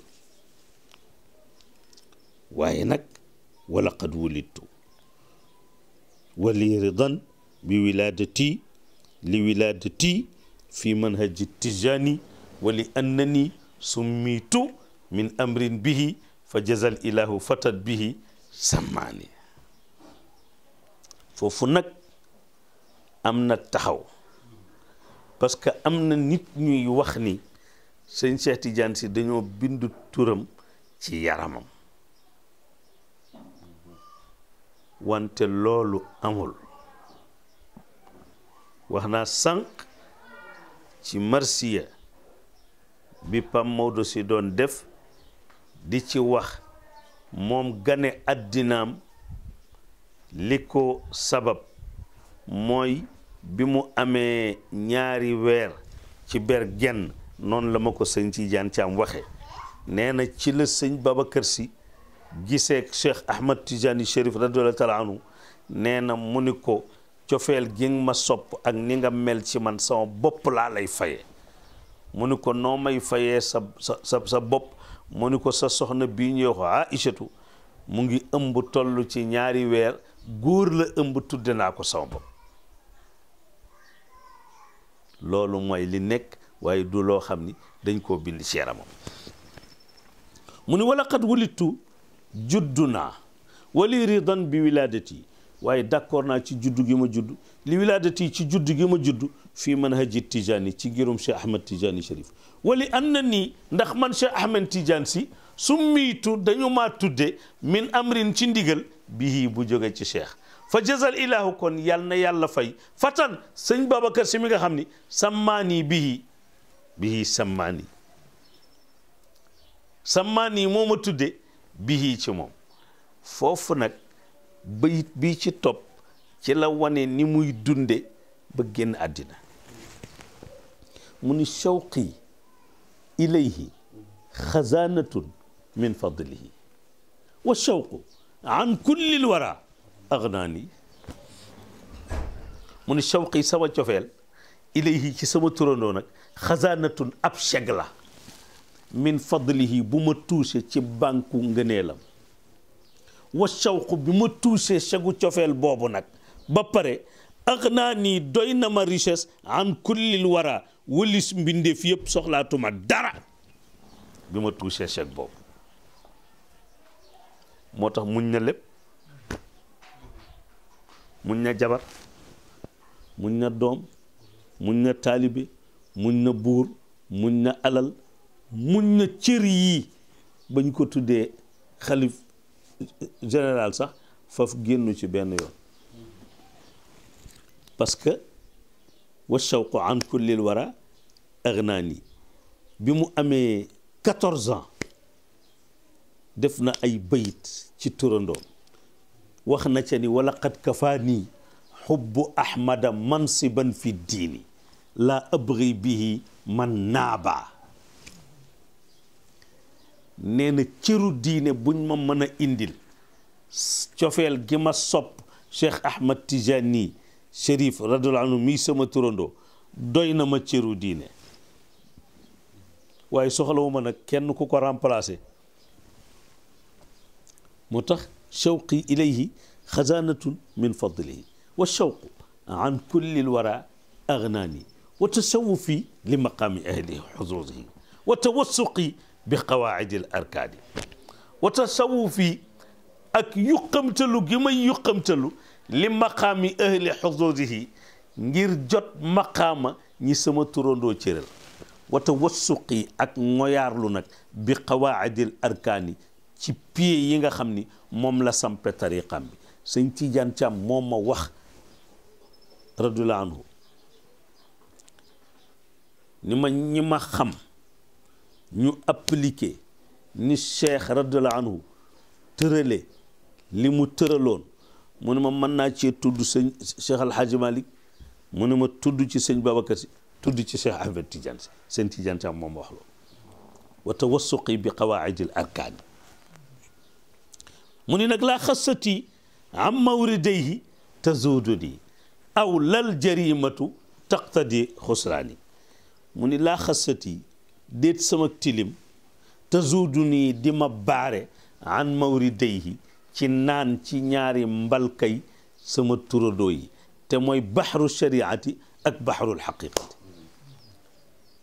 [SPEAKER 1] waaye nag wala qad wulittu wali ridan bi wilaadati li wilaadati fi manhaji tijani wa li annani summitu min amrin bihi fa jazal ilahu fatat bihi sammaani foofu nag am na taxaw parce que am na nit ñuy wax ni sëñ Cheikh Tidiane si dañoo bindu turam ci yaramam wante loolu amul wax naa sànq ci marsiya bi Pam Maodo si doon def di ci wax moom gane addinaam li ko sabab mooy bi mu amee ñaari weer ci ber genn noonu la ma ko sëñ Tidiane Thiam waxe nee na ci la sëñ Babacar si giseek Cheikh Ahmad Tidiane Chérif radiyallahu taala anhu nee na mu ni ko cofeel gi nga ma sopp ak ni nga mel ci man sama bopp laa lay faye mu ni ko noo may fayee sa sa sa sa bopp mu ni ko sa soxna bii ñuy wax Aïchatu mu ngi ëmb toll ci ñaari weer góor la ëmb tudde naa ko sama bopp loolu mooy li nekk waaye du loo xam ni dañ koo bind ci yaramam mu ni wala xat wulittu juddu naa wali ridan bi wiladati waaye d'accord naa ci juddu gi ma judd li wiladati ci juddu gi ma judd fii manhaji tijani ci ngirum Cheikh Ahmed Tijani Cherif wali an na nii ndax man Cheikh Ahmed Tijani si su miitu dañu maa tudde min amrin ci ndigal bihi bu jóge ci cheikh fa jazal ilahu kon yal na yàlla fay fatan sëñ Babacar si mi nga xam ni sammaani bihi bihi sammaani sammaani moo ma tudde bihi ci moom foofu nag bayit bii ci topp ci la wane ni muy dunde ba génn àddina mu ni shawqi ilayhi xazaanatun min fadlihi wa shawqu an kulli lwara agnaani mu ni shawqi sama cofeel ilayhi ci sama turandoo nag xazaanatun ab cheg la min fadlihi bu ma tuuse ci bànku ngëneelam wa shawqu bi ma tuusee chegu cofeel boobu nag ba pare agnaani doy na ma richesse an kulli lwara wëlis mbindeef yëpp soxlaatuma dara bi ma tuusee cheg boobu moo tax muñ na lépp muñ na jabar muñ na doom muñ na taalibe muñ na buur muñ na alal muñ na cër yii bañ ko tuddee xalif général sax faf génnu ci benn yoon parce que wa shawqu an kullil wara agnaani bi mu amee quatorze ans def na ay bayit ci turandoom wax na ca ni wala qad kafaanii xubbu ahmada mansiban fi diini laa abri bihi man naaba nee na cëru diine buñ ma mën a indil cofeel gi ma sopp cheikh ahmad tijani chérif radiallahu anhu mii sama turandoo doy na ma cëru diine waaye soxlawuma nag kenn ku ko remplacer moo tax shawqi ilayhi xazaanatun min fadlihi wa shawqu an kulli lwara agnaani wa tasawufi li maqaami ahli xuzuzihi wa tawassuqi bi qawaacidi l arkaani wa tasawufi ak yuqamtalu gi may yuqamtalu li maqaami ahli xuzuzihi ngir jot maqaama ñi sama turandoo cëral wa tawassuqi ak ngoyaarlu nag bi qawaacidi l arkaani ci pied yi nga xam ni moom la sampe tariqam bi sëñ Tidiane Thiam moom ma wax radiyallahu anhu ni ma ñi ma xam ñu appliqué ni cheikh radiyallahu anhu tërale li mu tëraloon mu ne ma mën naa cee tudd sëñ cheikh alhaaji malik mu ne ma tudd ci sëñ babacar si tudd ci cheikh ahmed tidiane si sëñ tidiane Thiam moom wax loolu wa tawassuqi bi qawaidi l arkaan mu ni nag laa xasati am mawridayhi tazuuduni aw lal jarimatu taqtadi xusraani mu ni laa xasati déet sama tilim tazuuduni di ma baare an mawridayhi ci naan ci ñaari mbalkay sama turadoo yi te mooy baxru shariati ak baxrul xaqiqati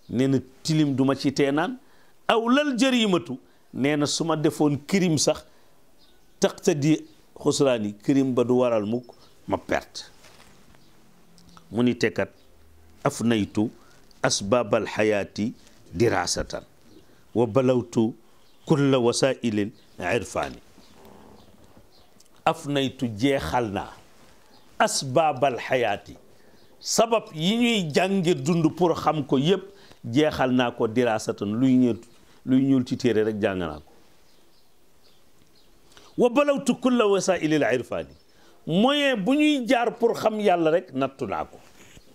[SPEAKER 1] nee na tilim duma ci teenaan aw lal jërimatu nee na su ma defoon kirim sax taqtadi xusraani kirim ba du waral mukk ma perte mu ni tekkat af naytu asbaabal xayaati dirasatan wa balawtu kulla wasailil irfaani af naytu jeexal naa asbaabal xayaati sabab yi ñuy jànge dund pour xam ko yépp jeexal naa ko dirasatan luy ñëw luy ñuul ci téere rek jàng naa ko wa balawtu kulla wasailil irfaani moyen bu ñuy jaar pour xam yàlla rek nattu naa ko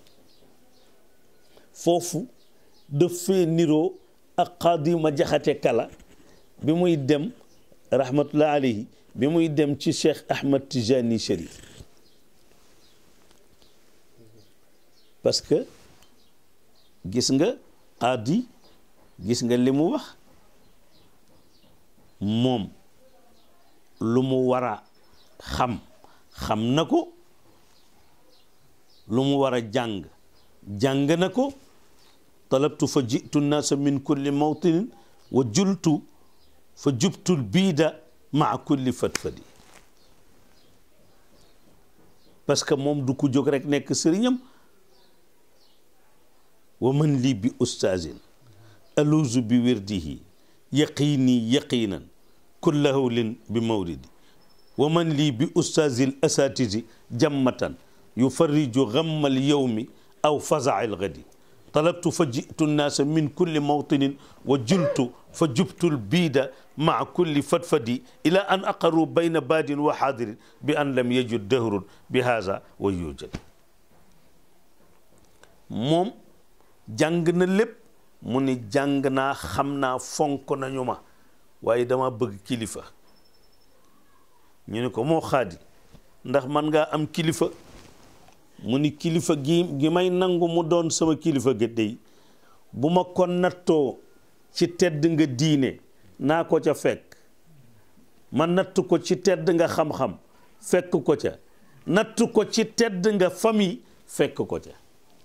[SPEAKER 1] foofu daf fee niroo ak xaadima jaxate kala bi muy dem rahmatullah alayhi bi muy dem ci cheikh ahmad tijani sharif parce que gis nga aadi gis nga li mu wax moom lu mu war a xam xam na ko lu mu war a jàng jàng na ko talabtu fa jitu nnaasa min kulli mawtinin wa jultu fa jubtul biida maa kulli fatfadi parce que moom du ko jóg rek nekk sëriñam wa man lii bi ustaazin aluuzu bi wirdihi yaqiini yaqiinan kulla hawlin bi mawridi wa man lii bi ustaazil asaatisi jammatan yufarriju gammal yowmi aw fazail gadi talabtu fa jitu nnaasa min kulli mawtinin wa jultu fa jubtul biida maa kulli fatfadi ila an aqaru bayna baadin wa xaadirin bi an lam yajud dahrun bi haza wa yujad moom jàng na lépp mu ni jàng naa xam naa fonk nañu ma waaye dama bëgg kilifa ñu ne ko moo xaadi ndax man ngaa am kilifa mu ni kilifa gi gi may nangu mu doon sama kilifa ga dey bu ma ko nattoo ci tedd nga diine naa ko ca fekk ma natt ko ci tedd nga xam-xam fekk ko ca natt ko ci tedd nga famille fekk ko ca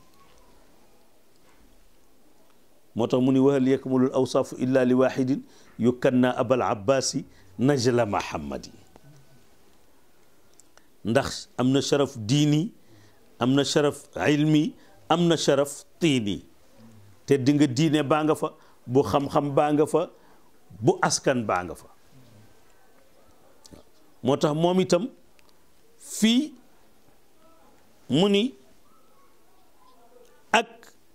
[SPEAKER 1] moo tax mu ni wahal yakmulul awsaafu illa li waxidin yukanna abal abbaasi najla mahammadi ndax am na sharaf diini am na sharaf ilmi am na sharaf tiini te di nga diine baa nga fa bu xam-xam baa nga fa bu askan baa nga fa moo tax moom itam fii mu ni ak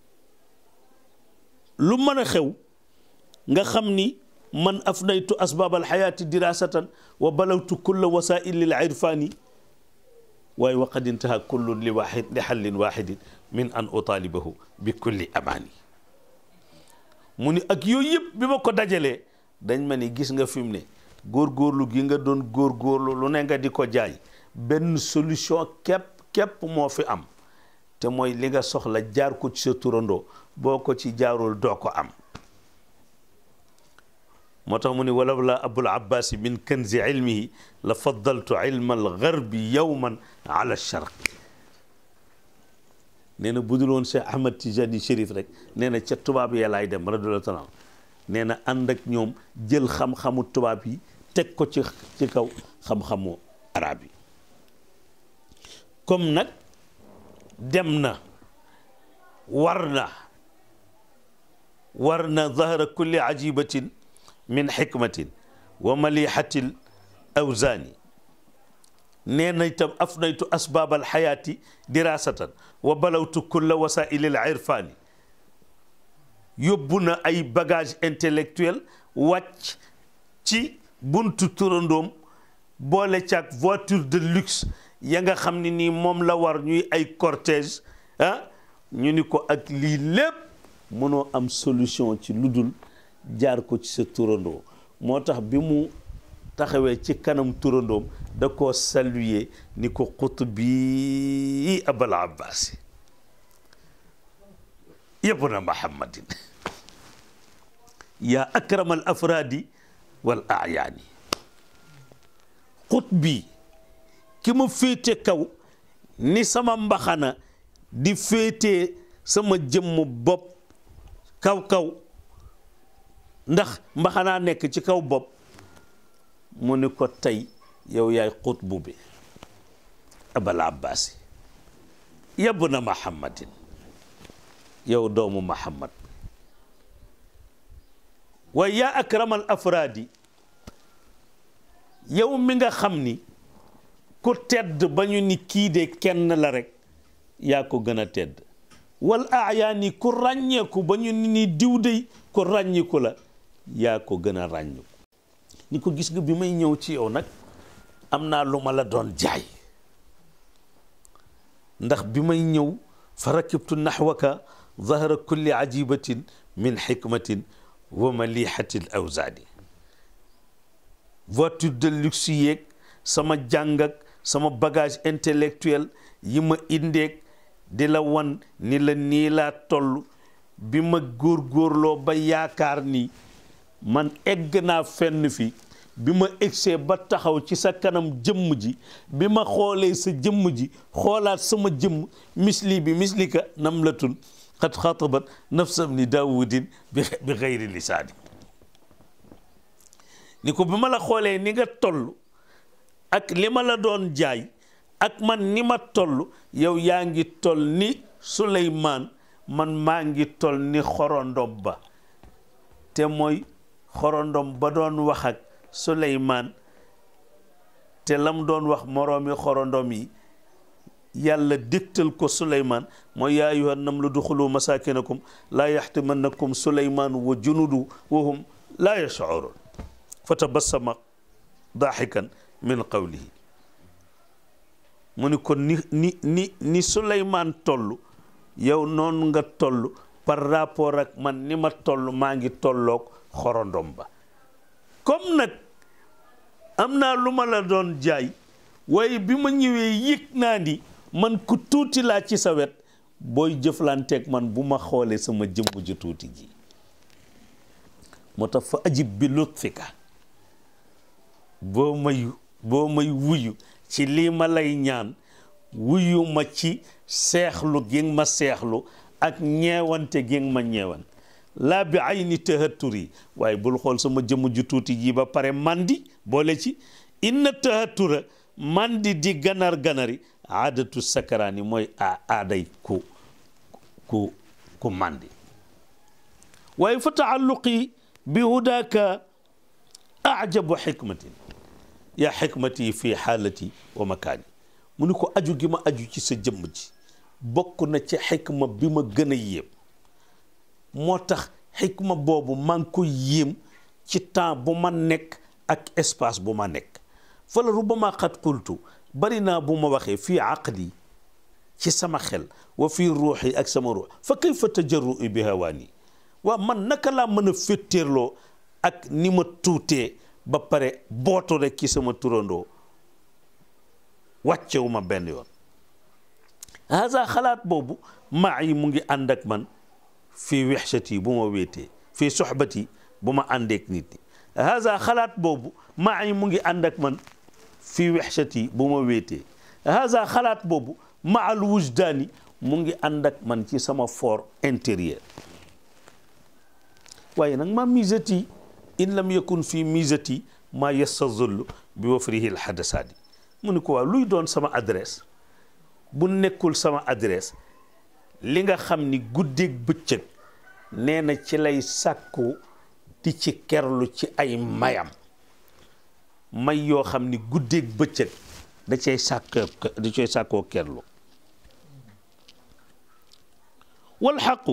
[SPEAKER 1] lu mën a xew nga xam ni man afnaytu asbaab alxayaati dirasatan wa balawtu kulla wasaili l irfani waaye wa qad intaha kullu li waxid li xallin waxidin min an utaalibahu bi kulli amaani mu ni ak yooyu yëpp bi ma ko dajalee dañ ma ni gis nga fi mu ne góorgóorlu gi nga doon góorgóorlu lu ne nga di ko jaay benn solution képp képp moo fi am te mooy li nga soxla jaar ko ci sa turandoo boo ko ci jaarul doo ko am moo tax mu ni walaw la abul abbasi min kanzi ilmihi la faddaltu ilma algarbi yowman ala charq nee na budul woon Cheikh Ahmad Tijani Chérif rek nee na ca tubaab ya laay dem radiyallahu taala nee na ànd ak ñoom jël xam-xamu tubaab yi teg ko ci ci kaw xam-xamu arab yi comme nag dem na war na war na zahra kulli ajibatin min xikmatin wa malihatil awzaani nee na itam afnaytu asbaab alxayaati dirasatan wa balawtu kulla wasaili al irfaani yóbbu na ay bagage intellectuel wàcc ci buntu turandoom boole caag voiture de luxe ya nga xam ne nii moom la war ñuy ay cortège ah ñu ni ko ak lii lépp mënoo am solution ci lu dul jaar ko ci sa turandoo moo tax bi mu taxawee ci kanam turandoom da koo saluer ni ko xut bi abal abbasi yabna muhammadin yaa akram al afraadi wal ayaani xut bi ki ma féete kaw ni sama mbaxana di féete sama jëmm bopp kaw kaw ndax mbaxanaa nekk ci kaw bopp mu ni ko tey yow yaay xutbu bi abal abbaasi yab na muhammadin yow doomu muhammad waaye yaa akramal afraadi yow mi nga xam ni ku tedd ba ñu ni kii de kenn la rek yaa ko gën a tedd wal aayaani ku ràññeeku ba ñu ni diw dey ku ràññiku la yaa ko gën a ràññiku ni ko gis nga bi may ñëw ci yow nag am naa lu ma la doon jaay ndax bi may ñëw fa rakibtu naxwaka zahra kulli ajibatin min xikmatin wa malihati l awzaadi voiture de luxe yeeg sama jàng ak sama bagage intellectuel yi ma indeeg di la wan ni la nii laa toll bi ma góorgóorloo ba yaakaar ni man egg naa fenn fi bi ma egsee ba taxaw ci sa kanam jëmm ji bi ma xoolee sa jëmm ji xoolaat sama jëmm misli bi mislika namlatun xat xatabat nafsam ni daawudin bi bi xayri lisaani ni ko bi ma la xoolee ni nga toll ak li ma la doon jaay ak man ni ma toll yow yaa ngi toll ni Suleymaan man maa ngi toll ni xorondom ba te mooy xorondom ba doon wax ak Suleymaan te lam doon wax moroomi xorondom yi yàlla dégtal ko Suleymaan mooy yaa ayyuha namlu duxulu masakinakum laa yaxtimannakum Suleymaan wa junudu wa hum laa yashcuruun fa tabassama daaxikan min qawlihi mu ni ko ni ni ni ni Suleymaan toll yow noonu nga toll par rapport ak man ni ma toll maa ngi tolloog xorondom ba comme nag am naa lu ma la doon jaay waaye bi ma ñëwee yëg naa ni man ku tuuti laa ci sa wet booy jëflanteeg man bu ma xoolee sama jëmm ju tuuti ji moo tax fa ajib bi lutfika boo may boo may wuyu ci lii ma lay ñaan wuyu ma ci seexlu gi ma seexlu ak ñeewante gi ma ñeewan laa bi ay ni tëhattur yi waaye bul xool sama jëmm ju tuuti ji ba pare mandi boole ci inna tëhattura mandi di ganar ganari aadatu sakaraani mooy a aaday ku ku ku mandi waaye fa taalluqi bi hudaaka ajabu xikmatin yaa xikmati fi xaalati wa makaani mu ni ko aju gi ma aju ci sa jëmm ji bokk na ci xikma bi ma gën a yéem moo tax xikma boobu maa ngi ko yéem ci temps bu ma nekk ak espace bu ma nekk fa la rubama xat qultu bari naa bu ma waxee fii aqli ci sama xel wa fii ruuxi ak sama ruux fa kayfa tajarrui bi hawaani waa man naka laa mën a féttéerloo ak ni ma tuutee ba pare bootu rek ci sama turandoo wàccewu ma benn yoon haza xalaat boobu maa yi mu ngi ànd ak man fii wexsati bu ma wéetee fii soxbati bu ma àndeek nit ñi haza xalaat boobu maa yi mu ngi ànd ak man fii wexsati bu ma wéetee haza xalaat boobu maal wujdaani mu ngi ànd ak man ci sama fort intérieur waaye nag ma misati in lam yakun fii misati ma yastazullu bi wafrihi lxadasaadi mu ni ko waaw luy doon sama adresse bu nekkul sama adresse li nga xam ni guddeeg bëccëg nee na ci lay sàkku di ci kerlu ci ay mayam may yoo xam ni guddeeg bëccëg da cay sàkk da cay sàkkoo kerlu walxaqu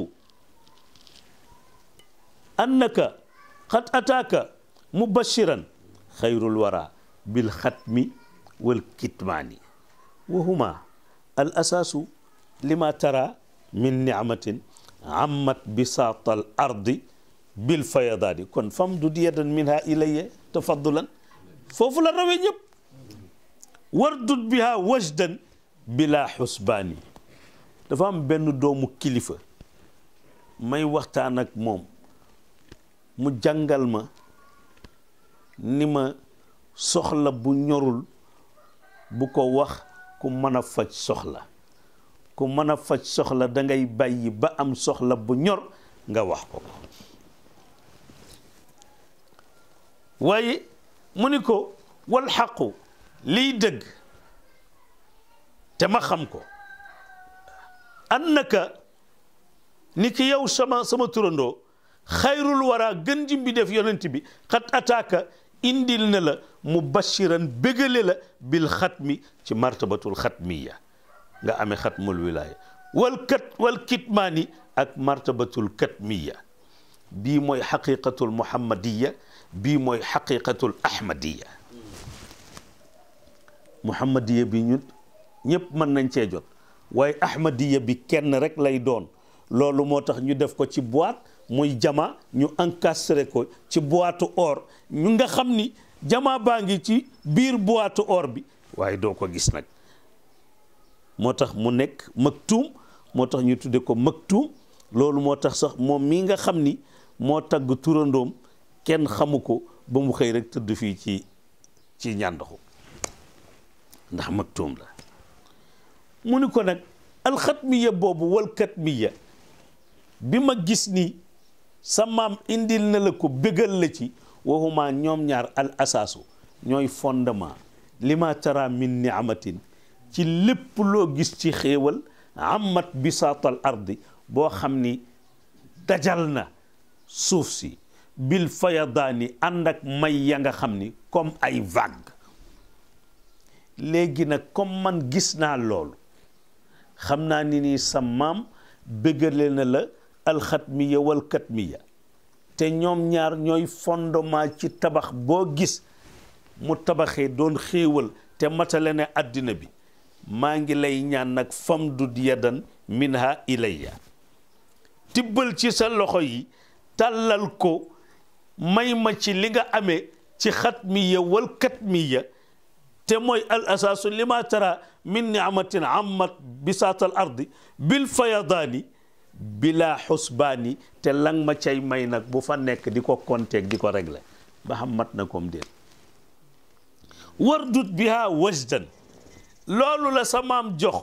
[SPEAKER 1] annaka qad ataaka mubashiran xayrul wara bil xatmi wal kitmaani wa huma al asaasu lima tara min nicmatin ammat bisaata al ardi bil fayadaani kon famdud yadan minha ilayya tafaddulan foofu la rawee ñëpp wardud biha wajdan bila xusbaani dafa am benn doomu kilifa may waxtaan ak moom mu jàngal ma ni ma soxla bu ñorul bu ko wax ku mën a faj soxla ku mën a faj soxla da ngay bàyyi ba am soxla bu ñor nga wax ko ko waaye mu ni ko wal xaqu liy dëgg te ma xam ko annaka ni ki yow sama sama turandoo xayrul wara gën ji bi def yonent bi xat ataaka indil na la mubashiran bégale la bil xatmi ci martabatul xatmiya nga amee xatmul wilaya wal kat wal kitmaani ak martabatul katmiya bii mooy xaqiqatul muhammadiya bii mooy xaqiqatul ahmadiya muhammadiya bi ñun ñëpp mën nañ cee jot waaye ahmadiya bi kenn rek lay doon loolu moo tax ñu def ko ci boîte muy jama ñu encastré ko ci boîte or ñu nga xam ni jama baa ngi ci biir boîte or bi waaye doo ko gis nag moo tax mu nekk maktuum moo tax ñu tudde ko maktuum loolu moo tax sax moom mii nga xam ni moo tagg turandoom kenn xamu ko ba mu xëy rek tëdd fii ci ci ñàndaxu ndax maktuum la mu ni ko nag alxatmiya boobu wal katmiya bi ma gis ni sa maam indil na la ko bégal la ci waxuma ñoom ñaar al asaasu ñooy fondement lima tara min niamatin ci lépp loo gis ci xéewal amat bisaatal ardi boo xam ni dajal na suuf si bil fayadaani ànd ak may ya nga xam ni comme ay vague léegi nag comme man gis naa loolu xam naa ni nii sa maam bëggale na la alxatmiya wal katmiya te ñoom ñaar ñooy fondement ci tabax boo gis mu tabaxee doon xéewal te matale ne àddina bi maa ngi lay ñaan nag famdud yadan minha ilayya tibbal ci sa loxo yi tàllal ko may ma ci li nga amee ci xatmiya wal katmiya te mooy al asaasu lima tara min niamatin ammat bisaatal ardi bil fayadaani bila xusbaani te lang ma cay may nag bu fa nekk di ko konteeg di ko régler ba xam mat na koom déet wardut biha wajdan loolu la sa maam jox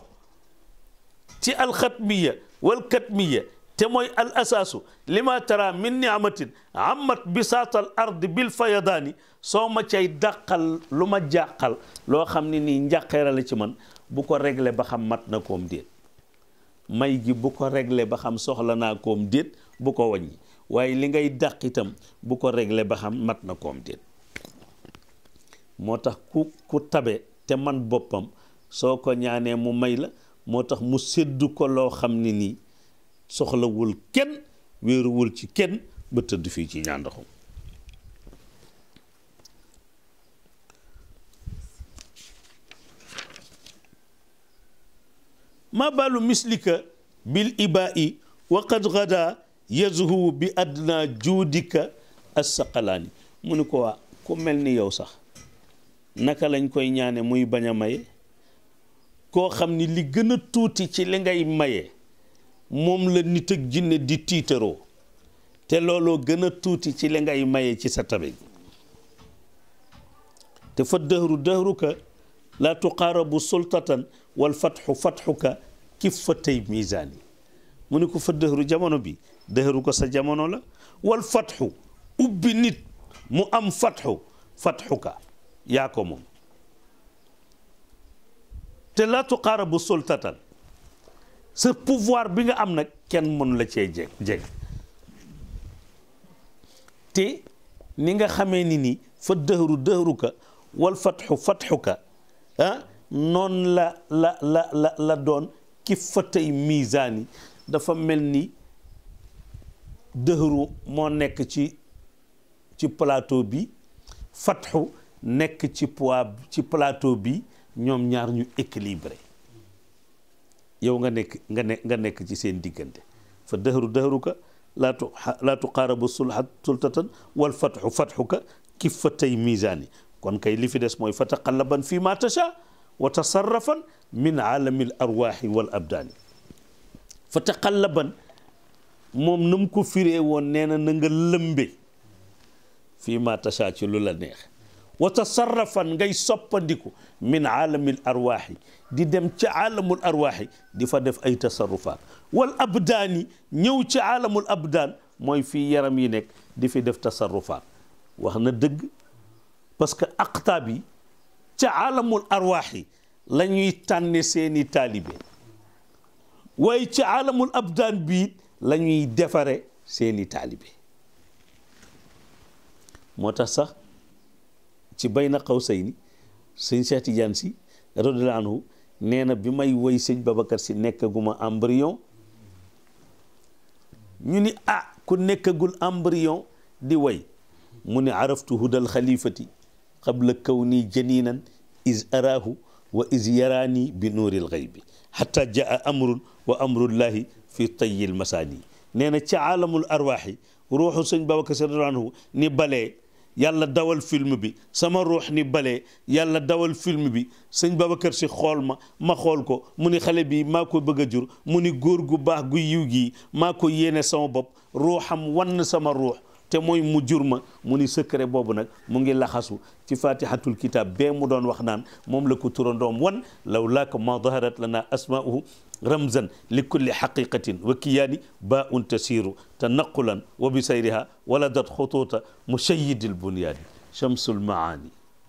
[SPEAKER 1] ci alxatmiya wal katmiya te mooy al asaasu lima tara min niamatin amat bisaatal ardi bil fayadaani soo ma cay dàqal lu ma jàqal loo xam ne nii njàqeera la ci man bu ko réglé ba xam mat na koom déet may gi bu ko réglé ba xam soxla naa koom déet bu ko wàññi waaye li ngay dàq itam bu ko réglé ba xam mat na koom déet moo tax ku ku tabe te man boppam soo ko ñaanee mu may la moo tax mu séddu ko loo xam ne nii soxlawul kenn wéeruwul ci kenn ba tëdd fii ci ñaandaxum ma balu mislika bil ibaa'i wa qad gada yazhu bi adna juudika assaqalaani mu ni ko waa ku mel ni yow sax naka lañ koy ñaane muy bañ a maye koo xam ni li gën a tuuti ci li ngay maye moom la nit ak jinne di tiitaroo te looloo gën a tuuti ci li ngay maye ci sa tabe gi te fa dëhru dëhruka laa tuqaarabu sultatan wal fatxu fatxuka kiffatay misaani mu ni ko fa dëhru jamono bi dëhru ko sa jamono la wal fatxu ubbi nit mu am fatxu fatxuka yaa ko moom te laa tuqaarabu sultatan sa pouvoir bi nga am nag kenn mënu la cee jeg jeg te ni nga xamee ni ni fa dëhru dëhruka wal fatxu fatxuka ah noonu la la la la la doon ki fatay misaani dafa mel ni dëhru moo nekk ci ci plateau bi fatxu nekk ci poids ci plateau bi ñoom ñaar ñu équilibré yow nga nekk nga ne nga nekk ci seen diggante fa dëhru dëhruka laa tu laa tuqaarabu sulhat sultatan wal fatxu fatxuka ki fatay misaani kon kay li fi des mooy fa taqallaban fi ma tasha wa tasarrafan min aalami l arwaaxi wal abdaani fa taqallaban moom na mu ko firee woon nee na na nga lëmbe fii ma tasha ci lu la neex wa tasarrafan ngay soppandiku min aalamil arwaaxi di dem ci aalamul arwaaxi di fa def ay tasarrufaat wal abdaani ñëw ci aalamul abdaan mooy fii yaram yi nekk di fi def tasarrufaat wax na dëgg parce que aqtaab yi ca aalamul arwaaxi la ñuy tànne seeni taalibe waaye ci aalamul abdaan bii la ñuy defare seeni taalibe moo tax sax ci bayna qawsayni sëñ Cheikh Tidiane si radiyallahu anhu nee na bi may woy sëñ Babacar si nekkaguma embryon ñu ni ah ku nekkagul embryon di woy mu ni araftu hudal xalifati qabla kawni janinan is araahu wa is yaraani bi nuuril xaybi xata jaa amrun wa amrullahi fi tayyil masaani nee na ci aalamul arwaaxi ruuxu sëñ Babacar si radiyallahu anhu ni balee yàlla dawal film bi sama ruux ni balee yàlla dawal film bi sëñ Babacar si xool ma ma xool ko mu ni xale bi maa ko bëgg a jur mu ni góor gu baax gu yiw gii maa ko yéene sama bopp ruuxam wann sama ruux te mooy mu jur ma mu ni secret boobu nag mu ngi laxasu ci fatihatul kitab bee mu doon wax naan moom la ko turandoom wan law laaka ma daharat lana asmauhu ramzan li kulli xaqiqatin wa kiyaani ba un tasiru tanaqulan wa bi sayriha waladat xutuuta mushayidi lbunyaani chamsu lmaani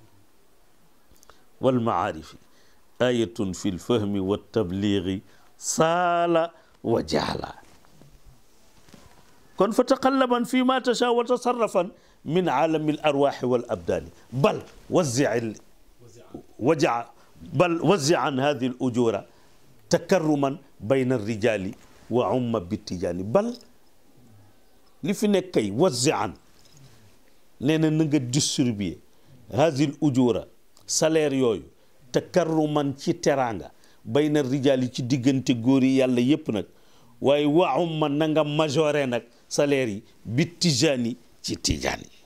[SPEAKER 1] walmaarifi ayatun fi lfahmi waltabligi saala wa jaala kon fa taqallaban fi ma tasha wa tasarrafan min aalami l arwaxi wal abdaani bal wazi waja bal wazi an hadi l ujura takarruman bayna rijali wa umma bittijaani bal li fi nekk kay wazi an nee na na nga distribuer hadi l ujura salaire yooyu takarruman ci teraanga bayna rijali ci diggante góor yi yàlla yépp nag waaye wa umma na nga majoré nag salaire yi bi tijaani ci tijaan yi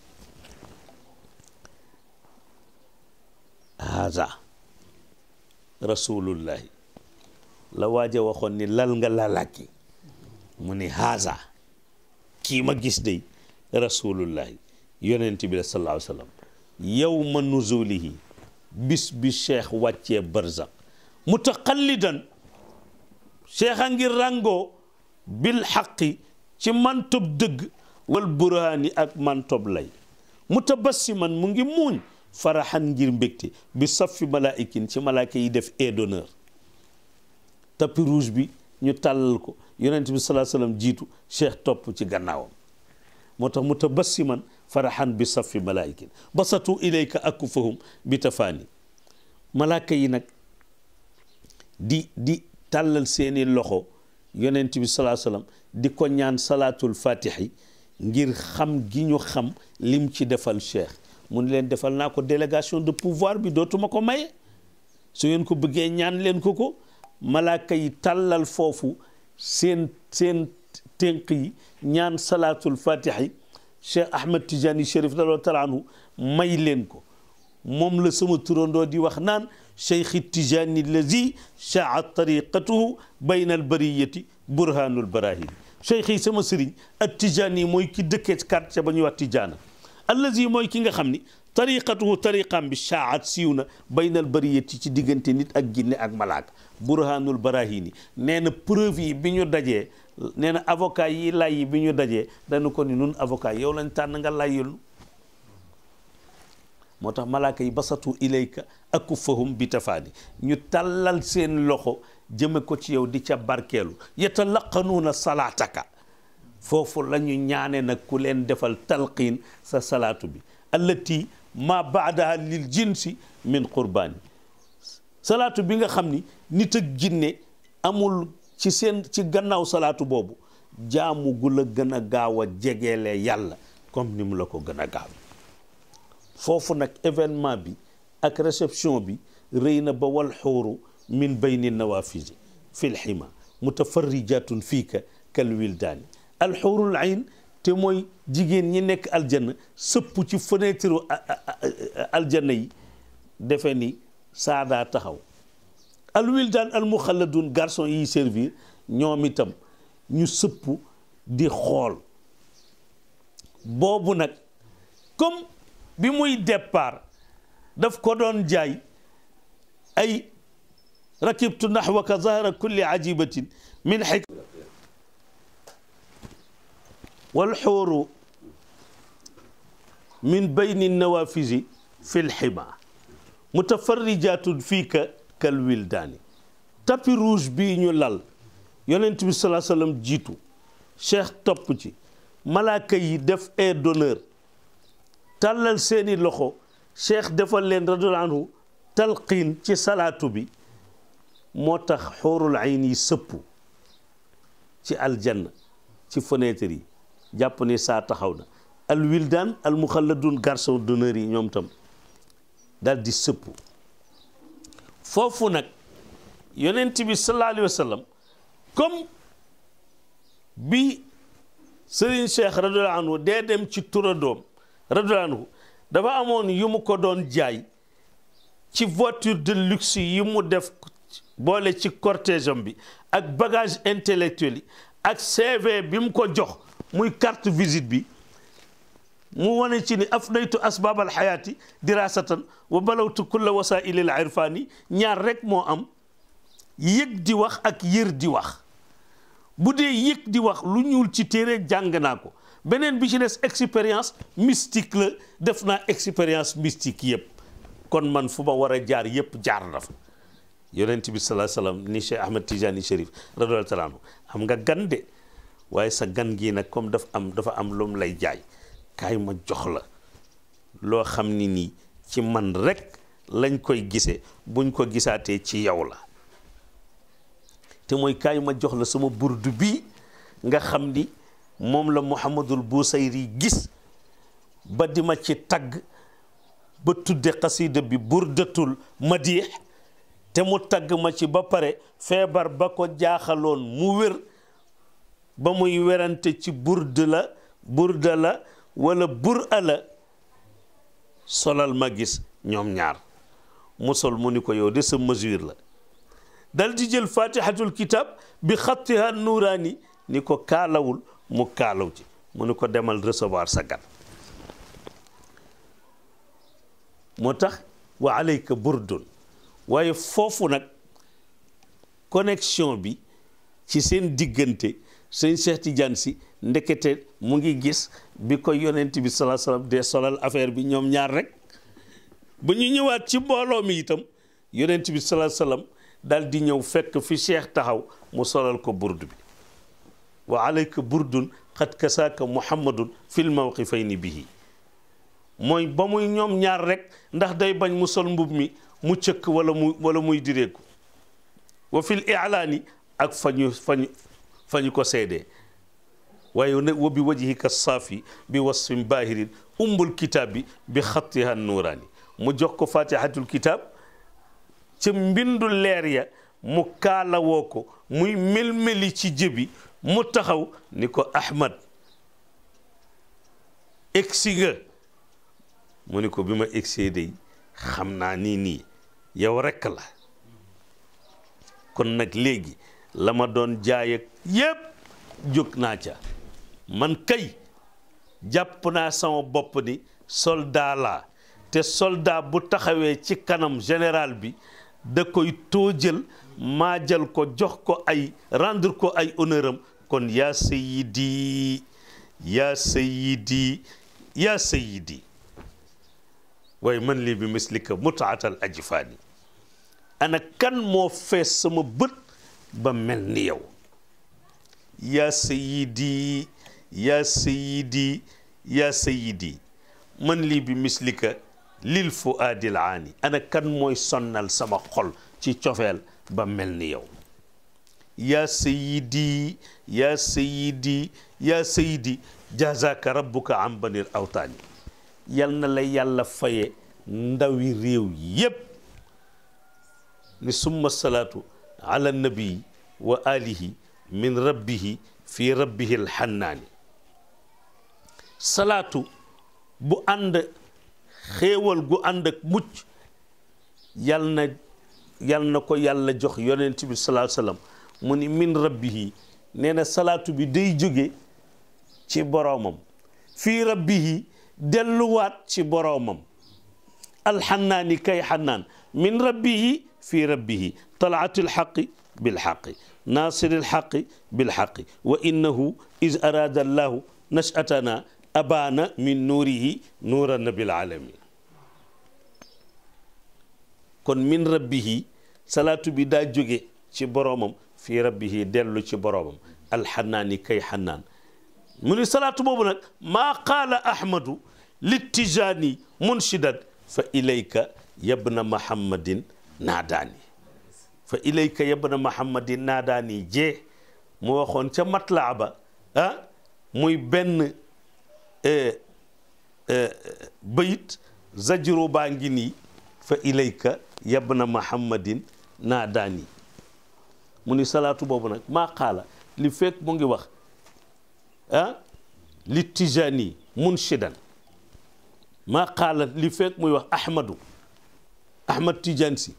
[SPEAKER 1] haza rasulullahi la waaja waxoon ni lal nga lalaki mu ni haza kii ma gis day rasulullahi yonent bi la sallallahu alayhi wa sallam yawma nuzulihi bis bi cheikh wàccee barzak mutaqallidan cheikh a ngi ràngoo bil xaqi ci mantob dëgg wal burhaani ak mantob lay mutabassiman mu ngi muuñ faraxan ngir mbégte bi safi malaa'ikin ci malaaka yi def aide d'honneur tapis rouge bi ñu tàllal ko yonent bi salaa sallam jiitu cheikh topp ci gannaawam moo tax mutabassiman faraxan bi safi malaa'ikin basatu ilayka akufahum bi tafaani malaaka yi nag di di tàllal seeni loxo yonent bi salaa sallam di ko ñaan salaatul fatixi ngir xam gi ñu xam lim ci defal cheikh mu ni leen defal naa ko délégation de pouvoir bi dootuma ko maye su ngeen ko bëggee ñaan leen ko ko malaaka yi tàllal foofu seen seen tënk yi ñaan salaatul fatixi cheikh ahmad tijani chérif radiallahu taala anhu may leen ko moom la sama turandoo di wax naan cheikh tijani lazi chaa tariqatuhu bayna albariyati burhanul barahini cheikh yi sama sëriñ ak tijani mooy ki dëkkee quartier ba ñuy wax tijaana allazi mooy ki nga xam ni tariqatuhu tariqam bi chaat siiw na bayna albariyati ci diggante nit ak ginne ak malaaka burhanul barahini nee na preuve yi bi ñu dajee nee na avocat yi lay yi bi ñu dajee dañu ko ni nun avocat yow lañ tànn nga layyul moo tax malaaka yi basatu ilayka akufahum bi tafaani ñu tàllal seen loxo jëme ko ci yow di ca barkeelu yatalaqanuuna salaataka foofu la ñu ñaane nag ku leen defal talqiin sa salaatu bi allati ma baadaha lil jinsi min qurbaani salaatu bi nga xam ni nit ak jinne amul ci seen ci gannaaw salaatu boobu jaamu gu la gën a gaaw a jegeele yàlla comme ni mu la ko gën a gaaw foofu nag événement bi ak réception bi rëy na ba wal xuuru min bayni nawafisi fi lxima mutafarrijatun fiika kal wildaani alxuurul ayn te mooy jigéen ñi nekk aljanna sëpp ci fenêtre aljanna yi defe ni saadaa taxaw alwildaan almuxalladun garçon yiy servir ñoom itam ñu sëpp di xool boobu nag comme bi muy départ daf ko doon jaay ay rakibtu naxwaka zahra kulli ajibatin min xik walxuuru min bayni nawafisi fi lxima mutafarrijatun fiika kal wildaani tapis rouge bii ñu lal yonent bi salaa sallam jiitu cheikh topp ci malaaka yi def air d'honneur tàllal seeni loxo cheikh defal leen radiyallahu anhu talqiin ci salaatu bi moo tax xoorul ayn yi sëpp ci aljanna ci fenêtre yi jàpp ni saa taxaw na al wildaan al muxalladun garçon d'honneur yi ñoom tam daal di sëpp foofu nag yonent bi sallallahu alayhi wa sallam comme bi Serigne Cheikh radiyallahu anhu dee dem ci turadoom radiyallahu anhu dafa amoon yu mu ko doon jaay ci voiture de luxe yi mu def boole ci cortège am bi ak bagage intellectuel yi ak CV bi mu ko jox muy carte visite bi mu wane ci ni afnaytu asbaab alxayaati dirasatan wa balawtu kulla wasaili al irfani ñaar rek moo am yëg di wax ak yër di wax bu dee yëg di wax lu ñuul ci téere jàng naa ko beneen bi ci des expérience mystique la def naa expérience mystique yëpp kon man fu ma war a jaar yëpp jaar na fa yonent bi salaa salaam ni Cheikh Ahmed Tijani Chérif radiyallahu taala anhu am nga gan de waaye sa gan gii nag comme dafa am dafa am lu mu lay jaay kaay ma jox la loo xam ni nii ci man rek lañ koy gisee buñ ko gisaatee ci yow la te mooy kaay ma jox la sama burdu bii nga xam ni moom la Muhammadul Busayri gis ba di ma ci tagg ba tudde xasida bi burdatul madix te mu tagg ma ci ba pare feebar ba ko jaaxaloon mu wér ba muy werante ci burd la burda la wala bur ala solal ma gis ñoom ñaar mu sol mu ni ko yow de sa mesure la dal di jël fatihatul kitab bi xattiha nuuraani ni ko kaalawul mu kaalaw ci mu ni ko demal recevoir sa gan moo tax wa alayka burdun waaye foofu nag connexion bi ci seen diggante sëñ Cheikh Tidiane si ndekete mu ngi gis bi ko yonent bi salaa salaam dee solal affaire bi ñoom ñaar rek ba ñu ñëwaat ci mbooloo mi itam yonent bi salaa salaam dal di ñëw fekk fi cheikh taxaw mu solal ko burdu bi wa alayka burdun xat kasaaka muhammadun fil mawqifayni bihi mooy ba muy ñoom ñaar rek ndax day bañ mu sol mbub mi mu cëkk wala mu wala muy direeku wa fil ilaani ak fa ñu fa ñu fa ñu ko seedee waaye ne wa bi wajhika saafi bi wasfin baahirin umbul kitaab bi bi xattiha nuuraani mu jox ko fatihatul kitab ca mbindu leer ya mu kaalawoo ko muy melmeli ci jëbi mu taxaw ni ko ahmad egsi nga mu ni ko bi ma egsee day xam naa nii nii yow rekk la kon nag léegi la ma doon jaay ak yépp jóg naa ca man kay jàpp naa sama bopp ni soldat laa te soldat bu taxawee ci kanam général bi da koy tóojal maajal ko jox ko ay rendre ko ay honneur am kon yaa sayidi yaa sayidi yaa sayidi waaye man lii bi mislika mutaatal ajfaani ana kan moo fees sama bët ba mel ni yow yaa sayidi yaa sayidi yaa sayidi man lii bi mislika lil fuaadil aani ana kan mooy sonnal sama xol ci cofeel ba mel ni yow yaa sayidi yaa sayidi yaa sayidi jazaka rabbuka an banil awtaani yal na la yàlla faye ndawi réew yépp ni summa salaatu ala nabii wa alihi min rabbihi fi rabbihi alxannaani salaatu bu ànd xéewal gu ànd ak mucc yal na yal na ko yàlla jox yonent bi salaa sallam mu ni min rabbihi nee na salaatu bi day jóge ci boroomam fii rabbihi delluwaat ci boroomam alxannaani kay xannaan min rabbihi fi rabbihi talaati alxaqi bilxaqi naasiri alxaqi bilxaqi wa innahu is araada allahu nashatana abaana min nuurihi nuura nabil alamin kon min rabbihi salaatu bi daa jóge ci boroomam fii rabbihi dellu ci boroomam alxannaani kay xannaan mu ni salaatu boobu nag maa qaala ahmadu littijaani munshidan fa ilayka yabna mahammadin naadaani fa ilayka yabna mahammadin naadaani jee mu waxoon ca matlaa ba ah muy benn bayit zajru baa ngi nii fa ilayka yabna mahammadin naadaani mu ni salaatu boobu nag maa qaala li fekk mu ngi wax ah li tijaani munshidan maa qaala li fekk muy wax ahmadu ahmad tijaan si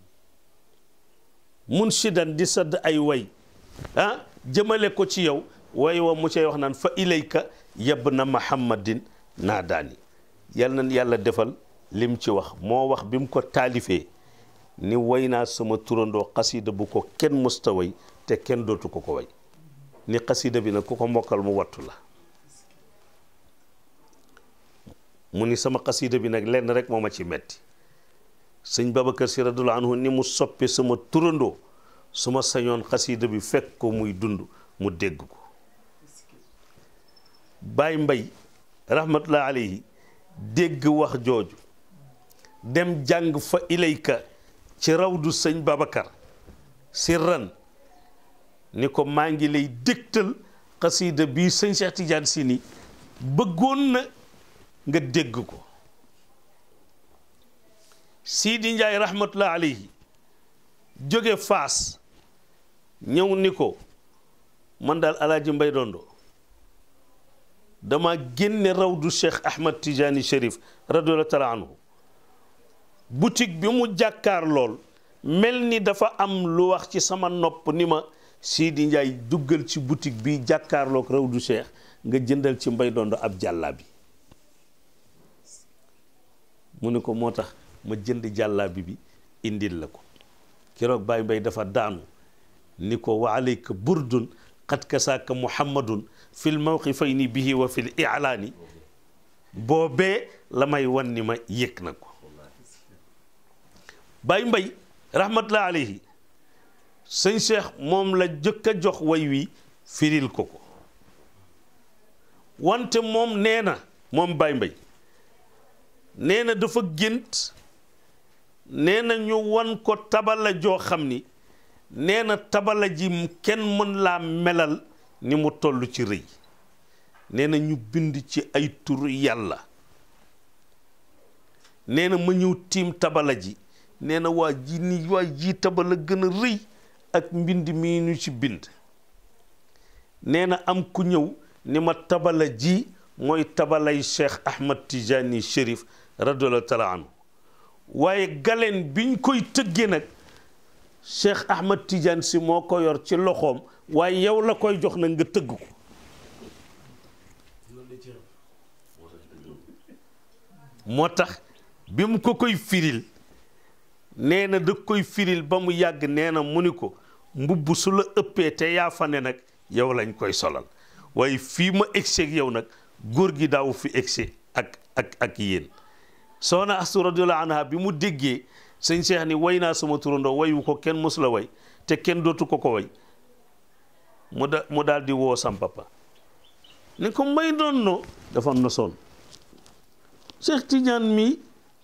[SPEAKER 1] munshidan di sadd ay way ah jëmale ko ci yow way wa mu cay wax naan fa ilayka yabna mahammadin naadaani yal na yàlla defal lim ci wax moo wax bi mu ko taalifee ni way naa sama turandoo xasida bu ko kenn musta way te kenn dootu ko ko way ni xasida bi nag ku ko mokkal mu wattu la mu ni sama xasida bi nag lenn rek moo ma ci metti sëñ Babacar Si radiyallaahu anhu ni mu soppe sama turandoo su ma sañoon xasida bi fekk ko muy dund mu dégg ko Baay Mbay rahmatullahi alayhi dégg wax jooju dem jàng fa ilayka ci rawdu sëñ Babacar sirran ni ko maa ngi lay dégtal xasida bii sëñ Cheikh Tidiane si ni bëggoon na nga dégg ko Sidi Njaay rahmatullah alayhi jóge Faas ñëw ni ko man daal alaaji Mbay Dondo dama génne rawdu Cheikh Ahmad Tidiane Chérif radiyallahu taala anhu boutique bi mu jàkkaar lool mel ni dafa am lu wax ci sama nopp ni ma Sidi Njaay duggal ci boutique bi jàkkaarloog rawdu Cheikh nga jëndal ci Mbay Dondo ab jàllaabi mu ne ko moo tax ma jënd jàllaabi bi indil la ko keroog Baay Mbay dafa daanu ni ko wa alayka burdun qad kasaaka muhammadun fil mawqifayni bihi wa fil i'laani boobee la may wan ni ma yëg na ko Baay Mbay rahmatullah alayhi sëñ Cheikh moom la jëkk a jox way wi firil ko ko wante moom nee na moom Baay Mbay nee na dafa gént nee na ñu wan ko tabala joo xam ni nee na tabala ji kenn mën laa melal ni mu toll ci rëy nee na ñu bind ci ay turu yàlla nee na ma ñëw tiim tabala ji nee na waa ji ni waa ji tabala gën a rëy ak mbind mii ñu ci bind nee na am ku ñëw ni ma tabala ji mooy tabalay Cheikh Ahmad Tijani Chérif radiyallahu taala anhu waaye galeen biñ koy tëggee nag Cheikh Ahmad Tidiane si moo ko yor ci loxoom waaye yow la koy jox nag nga tëgg ko moo tax bi mu ko koy firil nee na da koy firil ba mu yàgg nee na mu ni ko mbubb su la ëppee te yaa fa ne nag yow lañ koy solal waaye fii ma egsi ak yow nag góor gi daawu fi egsi ak ak ak yéen soxna Astu radiyallahu anha bi mu déggee sëñ Cheikh ni way naa sama turandoo wayu ko kenn mosu la way te kenn dootu ko ko way mu da mu daal di woo sam papa ni ko may doon no dafa nosoon Cheikh Tidiane mi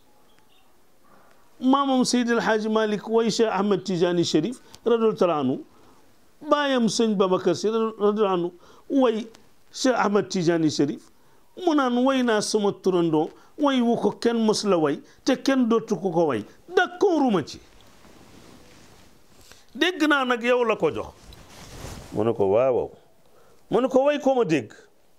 [SPEAKER 1] maamam Seydi El Hadji Malick way Cheikh Ahmed Tidiane Chérif radiyallahu taala anhu baayam sëñ Babacar Si radiyallahu anhu way Cheikh Ahmed Tidiane Chérif mu naan way naa sama turandoo way wu ko kenn mos la way te kenn dootu ko ko way d'accorduma ci dégg naa nag yow la ko jox mu ne ko waaw mu ne ko way ko ma dégg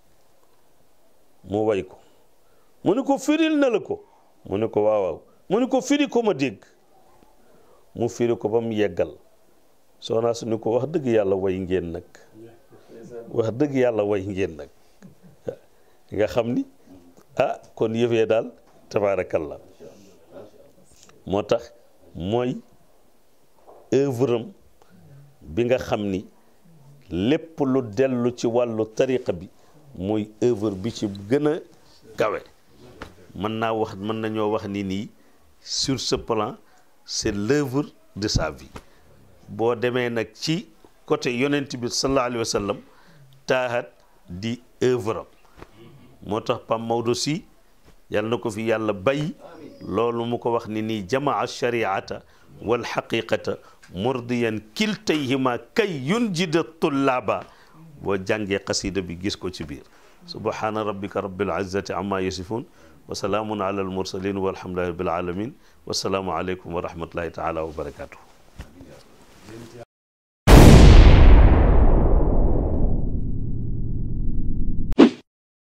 [SPEAKER 1] mu way ko mu ne ko firil na la ko mu ne ko waaw waaw mu ne ko firi ko ma dégg mu firi ko ba mu yeggal soxnaa su ni ko wax dëgg yàlla way ngeen nag wax dëgg yàlla way ngeen nag nga xam ni ah kon yëfee daal tabaarakallah moo tax mooy œuvre am bi nga xam ni lépp lu dellu ci wàllu tariqa bi mooy œuvre bi ci gën a kawe mën naa wax mën nañoo wax ni nii sur ce plan c'est l'œuvre de sa vie boo demee nag ci côté yonent bi sallallahu alayhi wa sallam taahat di œuvre am moo tax Pam Maodo si yàlla na ko fi yàlla bay loolu mu ko wax ni nii jamaa shariata wal xaqiqata murdiyan kiltayhima kay yunjida tullaaba boo jàngee xasida bi gis ko ci biir subhana rabbika rabbil izzati amma yasifun wa salaamun ala al mursalin walhamdulillahi rabbil alamin wasalaamu aleykum wa rahmatullahi taala wa barakatuh